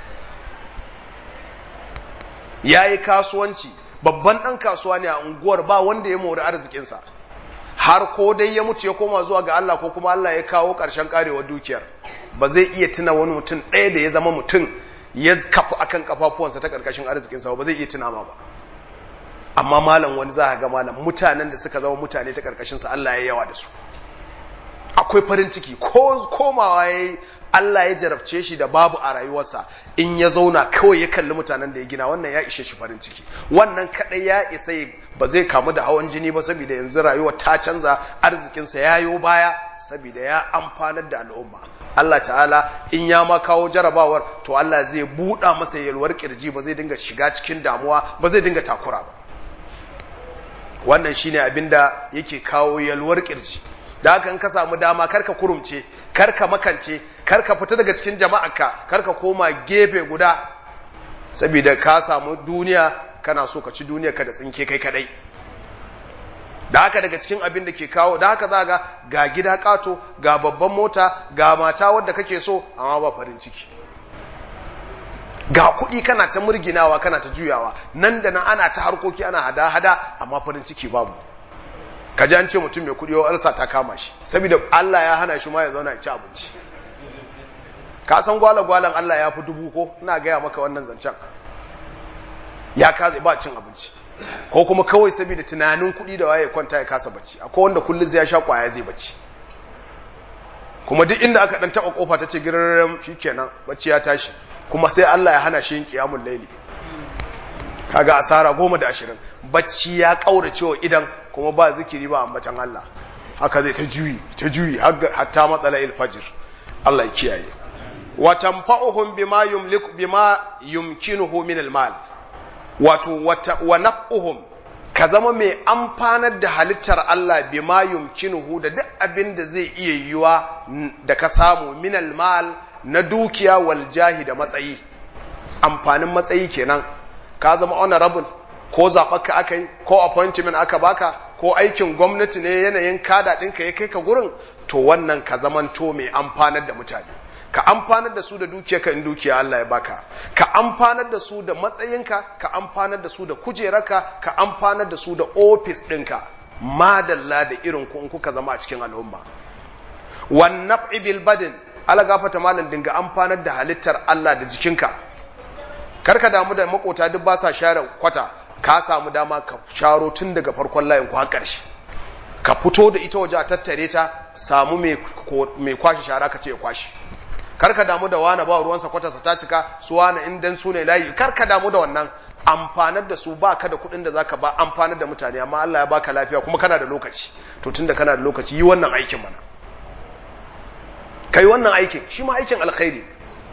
ya yi kasuwanci babban ɗan kasuwa ne a unguwar ba wanda ya mori arzikinsa har ko dai ya mutu ya koma zuwa ga Allah ko kuma Allah ya kawo ƙarshen karewar dukiyar ba zai iya tuna wani mutum ɗaya da ya zama mutum ya kafu akan kafafuwansa ta ƙarƙashin arzikinsa ba zai iya tuna ma ba amma malam wani za a ga malam mutanen da suka zama mutane ta ƙarƙashinsa Allah ya yawa da su akwai farin ciki ko komawa ya yi Allah ya jarabce shi da babu a rayuwarsa in ya zauna kawai ya kalli mutanen da ya gina wannan ya ishe shi farin ciki wannan kadai ya isa ba zai kamu da hawan jini ba saboda yanzu rayuwar ta canza arzikinsa ya yo baya saboda ya amfanar da al'umma Allah ta'ala in ya ma kawo jarabawar to Allah zai buɗa masa yalwar kirji ba zai dinga shiga cikin damuwa ba zai dinga takura ba wannan shine abinda yake kawo yalwar kirji da haka in ka samu dama karka kurumce karka makance karka fita daga cikin jama'arka karka koma gefe guda saboda ka samu duniya kana so ka ci duniya ka da tsinke kai kadai da haka daga cikin abin da ke kawo da haka za ga ga gida kato ga babban mota ga mata wadda kake so amma ba farin ciki ga kuɗi kana ta murginawa kana ta juyawa nan da nan ana ta harkoki ana hada-hada amma farin ciki babu ka ji an ce mutum mai kuɗi alsa ta kama shi saboda Allah ya hana shi ma ya zauna ya ci abinci ka san gwala-gwalan Allah ya fi dubu ko ina gaya maka wannan zancen ya kaza ba cin abinci ko kuma kawai saboda tunanin kuɗi da waye kwanta ya kasa bacci akwai wanda kullum zai sha kwaya zai bacci kuma duk inda aka dan taba kofa ta ce girarren shikenan bacci ya tashi kuma sai Allah ya hana shi yin qiyamul layli kaga asara goma da ashirin bacci ya kaurace wa idan kuma ba zikiri ba ambatan Allah haka zai ta juyi ta juyi hatta matsala fajr Allah ya kiyaye wa tanfa'uhum bima yumliku bima yumkinuhu min al-mal wato wa naf'uhum ka zama mai amfanar da halittar Allah bima yumkinuhu da duk abin da zai iya yiwa da ka samu min al-mal na dukiya wal jahi da matsayi amfanin matsayi kenan ka zama honorable ko zaɓarka aka yi ko appointment aka baka ko aikin gwamnati ne yanayin kada ɗinka ya kai ka gurin to wannan ka zamanto mai amfanar da mutane ka amfanar da su da dukiyarka in dukiya Allah ya baka ka amfanar da su da matsayinka ka amfanar da su da kujerarka ka amfanar da su da ofis ɗinka madalla da irin ku in kuka zama a cikin al'umma wan naf'i bil badin ala gafata malam dinga amfanar da halittar Allah da jikinka karka damu da makota duk ba sa share kwata ka samu dama ka sharo tun daga farkon layin ku har ƙarshe ka fito da ita waje a tattare ta samu mai kwashe shara ka ce ya kwashe karka damu da wani ba ruwansa kwatarsa ta cika su wani in dan su ne layi karka damu da wannan amfanar da su baka da kuɗin da zaka ba amfanar da mutane amma Allah ya baka lafiya kuma kana da lokaci to tunda kana da lokaci yi wannan aikin mana kai wannan aikin shi ma aikin alkhairi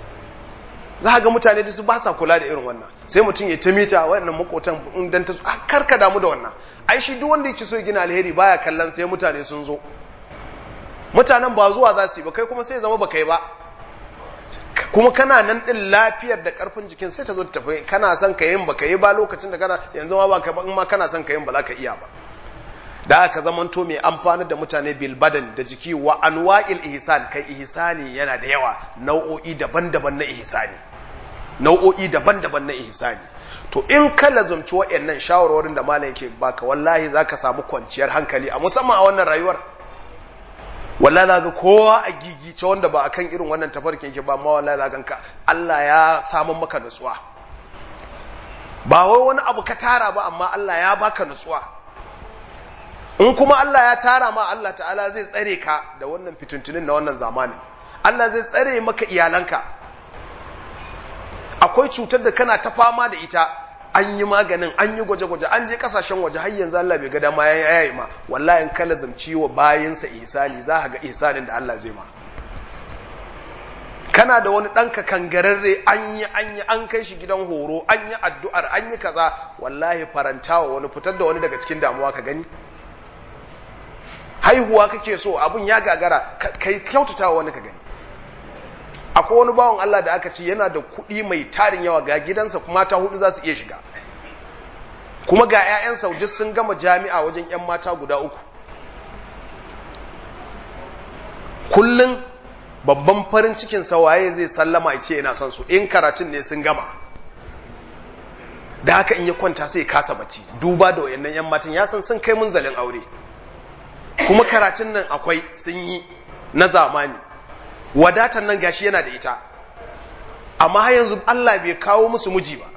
ne za ga mutane da su ba sa kula da irin wannan sai mutum ya ta mita wayannan makotan in dan ta karka damu da wannan ai shi duk wanda yake so ya gina alheri baya kallon sai mutane sun zo mutanen ba zuwa za su yi ba kai kuma sai zama ba kai ba kuma kana nan din lafiyar da karfin jikin sai ta zo ta tafi kana son ka yin baka yi ba lokacin da kana yanzu ma ba ka ba in ma kana son ka yin ba za ka iya ba da aka zamanto mai amfani da mutane bil badan da jiki wa anwa'il ihsan kai ihsani yana da yawa nau'o'i daban-daban na ihsani nau'o'i daban-daban na ihsani to in ka lazumci wa'annan shawarwarin da malam yake baka wallahi zaka samu kwanciyar hankali a musamman a wannan rayuwar wallahi za ga kowa a gigice wanda ba akan irin wannan tafarkin yake ba amma wallahi za ka Allah ya samu maka nutsuwa ba wai wani abu ka tara ba amma Allah ya baka nutsuwa in kuma Allah ya tara ma Allah ta'ala zai tsare ka da wannan fituntunin na wannan zamanin Allah zai tsare maka iyalanka akwai cutar da kana ta fama da ita an yi maganin an yi gwaje-gwaje an je kasashen waje har yanzu Allah bai ga dama ya yayi ma wallahi in kala zamci wa bayinsa ihsani za ka ga ihsanin da Allah zai ma kana da wani ɗanka kangararre an yi an yi an kai shi gidan horo an yi addu'ar an yi kaza wallahi farantawa wani fitar da wani daga cikin damuwa ka gani haihuwa kake so abun ya gagara kai kyautata wani ka gani akwai wani bawan Allah da aka ce yana da kuɗi mai tarin yawa ga gidansa kuma mata hudu za su iya shiga kuma ga 'ya'yan saudi sun gama jami'a wajen 'yan mata guda uku kullum babban farin cikin waye zai sallama ya ce yana son su in karatun ne sun gama da haka in ya kwanta sai kasa bacci duba da wayannan 'yan matan ya san sun kai munzalin aure kuma karatun nan akwai sun yi na zamani wadatan nan gashi yana da ita amma har yanzu Allah bai kawo musu miji ba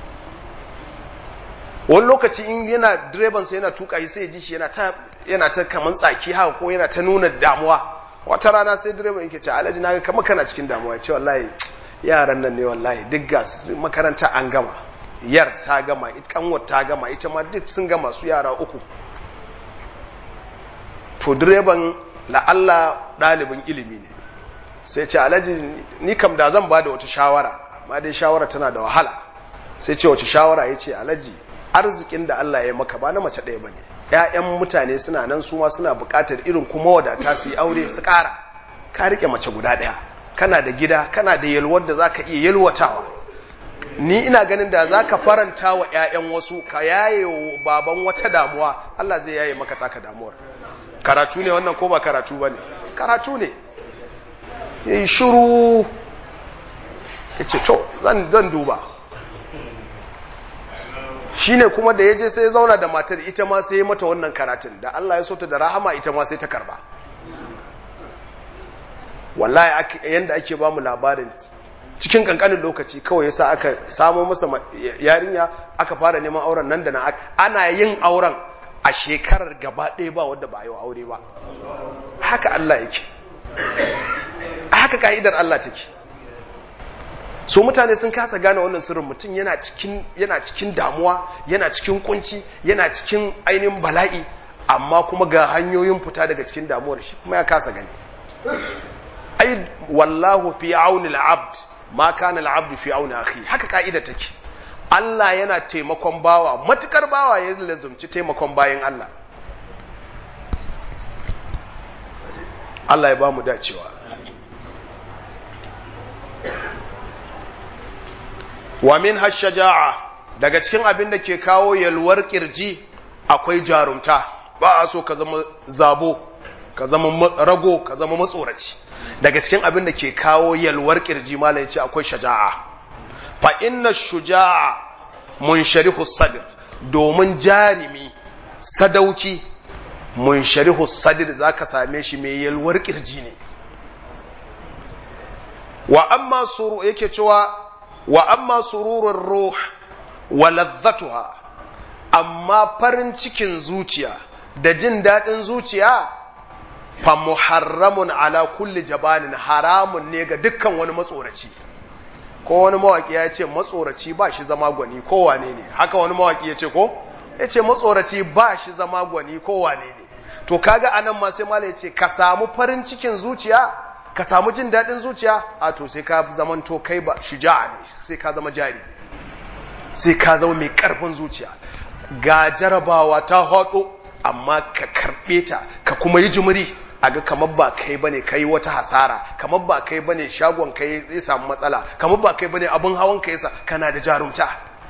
wani lokaci in yana direban sa yana tuka shi sai ya ji shi yana ta yana ta kaman tsaki haka ko yana ta nuna damuwa wata rana sai direban yake ce alhaji na ga kamar kana cikin damuwa ya ce wallahi yaran nan ne wallahi duk ga makaranta an gama yar ta gama kanwar ta gama ita ma duk sun gama su yara uku to direban la'alla ɗalibin ilimi ne sai ce alhaji ni kam da zan ba da wata shawara amma dai shawara tana da wahala sai ce wace shawara ya ce alhaji arzikin da Allah ya maka ba na mace ɗaya ba ne ‘ya'yan mutane suna nan su ma suna buƙatar irin kuma wadata su yi aure su ƙara ka riƙe mace guda ɗaya kana da gida kana da yalwar da za ka iya yalwatawa ni ina ganin da za ka faranta wa 'ya'yan wasu ka yaye wa baban wata damuwa Allah zai yaye maka taka damuwar karatu ne wannan ko ba karatu ba ne karatu ne yi shuru ya ce to zan duba shi ne kuma da ya je sai ya zauna da matar ita ma sai ya mata wannan karatun da Allah ya so ta da rahama ita ma sai ta karba wallahi yanda ake ba mu labarin cikin kankanin lokaci kawai yasa aka samo masa yarinya aka fara neman auren nan da nan ana yin auren a shekarar gaba ɗaya ba wanda ba yi wa aure ba haka Allah yake haka ka'idar Allah take so mutane sun kasa gane wannan sirrin mutum yana cikin yana cikin damuwa yana cikin kunci yana cikin ainihin bala'i amma kuma ga hanyoyin fita daga cikin damuwar shi kuma ya kasa gani ai wallahu fi auni al-abd ma kana al-abd fi auni akhi haka ka'ida take Allah yana taimakon bawa matukar bawa ya lazumci taimakon bayan Allah Allah ya ba mu dacewa wa min hashaja'a daga cikin abin da ke kawo yalwar kirji akwai jarumta ba a so ka zama zabo ka zama rago ka zama matsoraci daga cikin abin da ke kawo yalwar kirji malam ya ce akwai shaja'a fa inna shuja'a munsharihu sadr domin jarimi sadauki munsharihu sadr zaka same shi mai yalwar kirji ne wa amma suru yake cewa wa amma sururur ruh wa ladzatuha amma farin cikin zuciya da jin daɗin zuciya fa muharramun ala kulli jabanin haramun ne ga dukkan wani matsoraci ko wani mawaki ya ce matsoraci ba shi zama gwani ko wane ne haka wani mawaki ya ce ko ya ce matsoraci ba shi zama gwani ko wane ne to kaga anan ma sai mala ya ce ka samu farin cikin zuciya ka samu jin daɗin zuciya a to sai ka zamanto kai ba shuja'a ne sai ka zama jari sai ka zama mai ƙarfin zuciya ga jarabawa ta haɗo amma ka karɓe ta ka kuma yi jimiri a ga kamar ba kai bane kai wata hasara kamar ba kai bane shagon kai zai samu matsala kamar ba kai bane abin hawan kai yasa kana da jarumta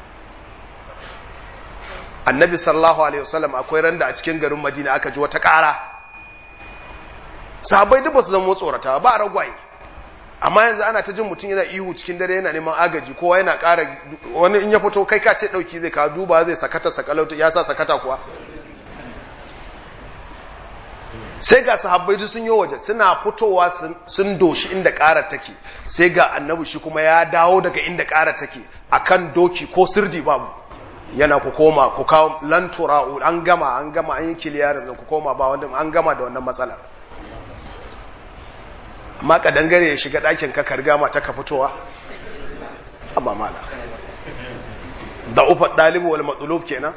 annabi sallallahu alaihi wasallam akwai randa a cikin garin madina aka ji wata ƙara sahabbai duk ba su zama tsorata ba ragwaye amma yanzu ana ta jin mutum yana ihu cikin dare yana neman agaji kowa yana ƙara wani in ya fito kai ka ce ɗauki zai ka duba zai sakata sakalauta ya sa sakata kuwa sai ga sahabbai sun yi waje suna fitowa sun doshi inda ƙara take sai ga annabi shi kuma ya dawo daga inda ƙara take akan doki ko sirdi babu yana ku koma ku kawo lantura an gama an gama an yi kiliyarin ku koma ba wanda an gama da wannan matsalar amma ka dangare ya shiga ɗakin ka karga mata ka fitowa amma mala da ufa ɗalibu wal matsulub kenan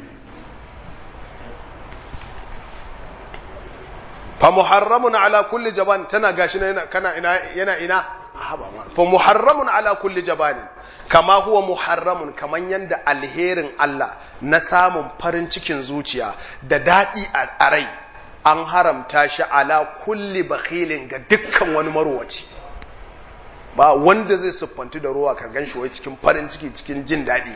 fa muharramun ala kulli jaban tana gashi na yana kana ina yana ina haba ma fa muharramun ala kulli jabanin kama huwa muharramun kaman yanda alherin Allah na samun farin cikin zuciya da dadi a rai an haramta shi ala kulli bakhilin ga dukkan wani marwaci ba wanda zai siffanti da ruwa ka ganshi wai cikin farin ciki cikin jin daɗi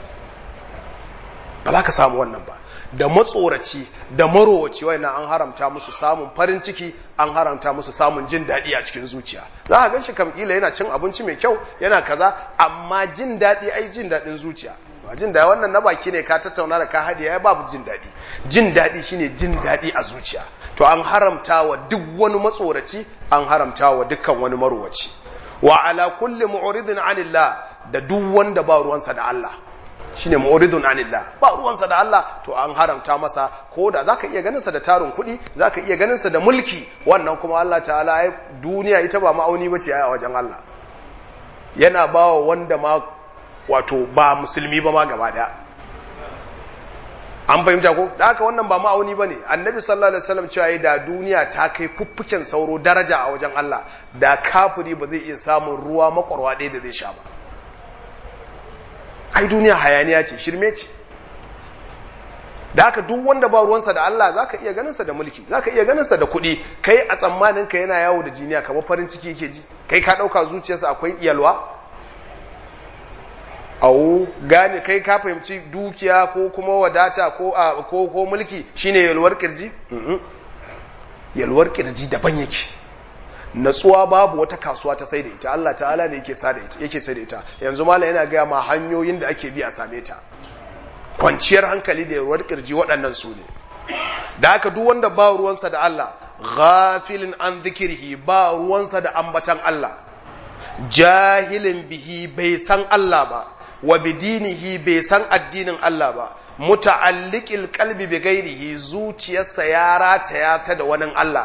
ba za ka samu wannan ba da matsoraci da marowaci wai an haramta musu samun farin ciki an haramta musu samun jin daɗi a cikin zuciya za a gan shi kamkila yana cin abinci mai kyau yana kaza amma jin daɗi ai jin daɗin zuciya ba jin daɗi wannan na baki ne ka tattauna da ka haɗe ya babu jin daɗi jin daɗi shine jin daɗi a zuciya to an haramta wa duk wani matsoraci an haramta wa dukkan wani marowaci wa ala kulli mu'ridin anillah da duk wanda ba ruwansa da Allah shine mu'ridun anillah ba ruwansa da Allah to an haramta masa ko da zaka iya ganin sa da tarin kuɗi zaka iya ganin sa da mulki wannan kuma Allah ta'ala ai duniya ita ba ma'auni bace a wajen Allah yana bawa wanda ma wato ba musulmi ba ma gaba daya an fahimta ko da haka wannan ba ma'auni bane annabi sallallahu alaihi wasallam cewa da duniya ta kai fuffuken sauro daraja a wajen Allah da kafiri ba zai iya samun ruwa makwarwa ɗaya da zai sha ba ai duniya hayaniya ce shirme ce da haka duk wanda ba ruwansa da Allah zaka iya ganinsa da mulki zaka iya ganinsa da kuɗi kai a tsammanin ka yana yawo da jiniya kamar farin ciki yake ji kai ka ɗauka zuciyarsa akwai iyalwa au gane kai ka fahimci dukiya ko kuma wadata ko ko ko mulki shine yalwar kirji yalwar kirji daban yake natsuwa babu wata kasuwa ta sai da ita Allah ta'ala ne yake sai da ita yake sai da ita yanzu mallam yana ga ma hanyoyin da ake bi a same ta kwanciyar hankali da yalwar kirji waɗannan su ne da haka duk wanda ba ruwansa da Allah ghafilin an zikirhi ba ruwansa da ambatan Allah jahilin bihi bai san Allah ba wa bidinihi bai san addinin Allah ba muta'alliqil qalbi bi ghairihi zuciyarsa ya rataya ta da wani Allah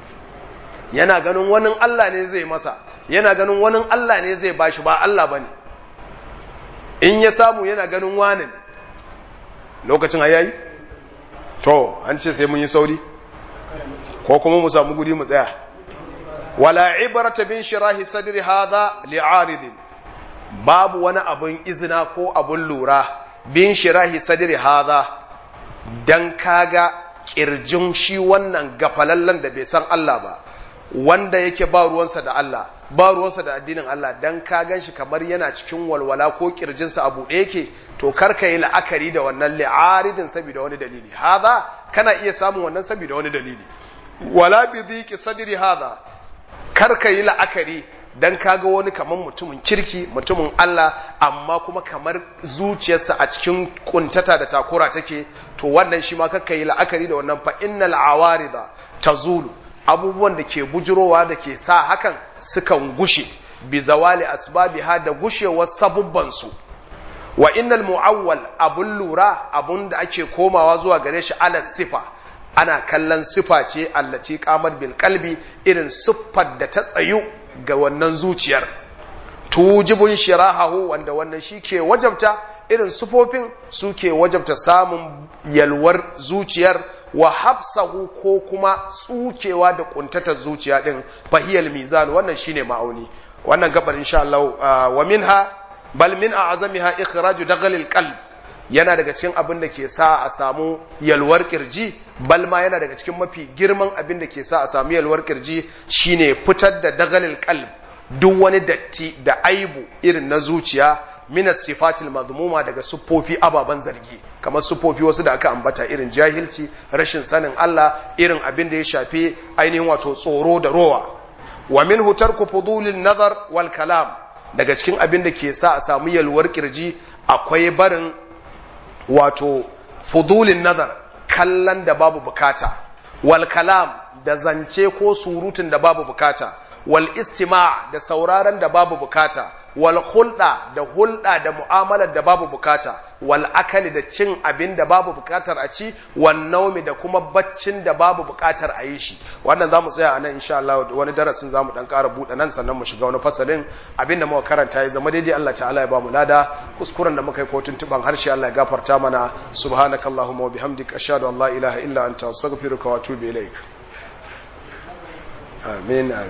yana ganin wani Allah ne zai masa yana ganin wani Allah ne zai bashi ba Allah bane in ya samu yana ganin wani ne lokacin ayayi to an ce sai mun yi sauri ko kuma mu samu guri mu tsaya wala ibrata bin shirahi sadri hadha li'aridin babu wani abun izina ko abun lura bin shirahi sadri hadha dan kaga kirjin shi wannan gafalallen da bai san Allah ba wanda yake ba ruwansa da Allah ba ruwansa da addinin Allah dan ka gan shi kamar yana cikin walwala ko kirjinsa a buɗe yake to kar ka yi la'akari da wannan li'aridin saboda wani dalili hadha kana iya samun wannan saboda wani dalili wala bi dhiki sadri hadha kar ka yi la'akari dan kaga wani kamar mutumin kirki mutumin Allah amma kuma kamar zuciyarsa a cikin kuntata da takura take to wannan shi ma kakka yi la'akari da wannan fa innal awarida tazulu abubuwan da ke bujurowa da ke sa hakan sukan gushe bi zawali asbabiha da gushewar sabubbansu wa innal mu'awwal abun lura abun da ake komawa zuwa gare shi ala sifa ana kallon sifa ce allati qamar bil qalbi irin siffar da ta tsayu ga wannan zuciyar tujibun shirahahu wanda wannan shi ke wajabta irin sufofin suke wajabta samun yalwar zuciyar wa hafsahu ko kuma tsukewa da kuntatar zuciya din fahiyal mizan wannan shine ma'auni wannan gabar insha Allah wa minha bal min a'zamiha ikhraju dagalil qalb yana daga cikin abin da ke sa a samu yalwar kirji bal ma yana daga cikin mafi girman abin da ke sa a samu yalwar kirji shine fitar da dagalil qalb duk wani datti da aibu irin na zuciya minas sifatil mazmuma daga siffofi ababen zargi kamar siffofi wasu da aka ambata irin jahilci rashin sanin Allah irin abin da ya shafi ainihin wato tsoro da rowa wa min tarku fudulin nazar wal kalam daga cikin abin da ke sa a samu yalwar kirji akwai barin wato fudulin nazar kallon da babu bukata wal kalam da zance ko surutun da babu bukata wal istima' da sauraron da babu bukata wal hulɗa da hulɗa da mu'amalar da babu bukata wal akali da cin abin da babu bukatar a ci wal naumi da kuma baccin da babu bukatar a yi shi wannan za mu tsaya a nan insha Allah wani darasin za mu dan ƙara buɗe nan sannan mu shiga wani fasalin abin da muka karanta ya zama daidai Allah ta'ala ya ba mu lada kuskuren da muka yi ko tuntuban harshe Allah ya gafarta mana subhanakallahumma wa bihamdika ashhadu an la ilaha illa anta astaghfiruka wa atubu ilaik amin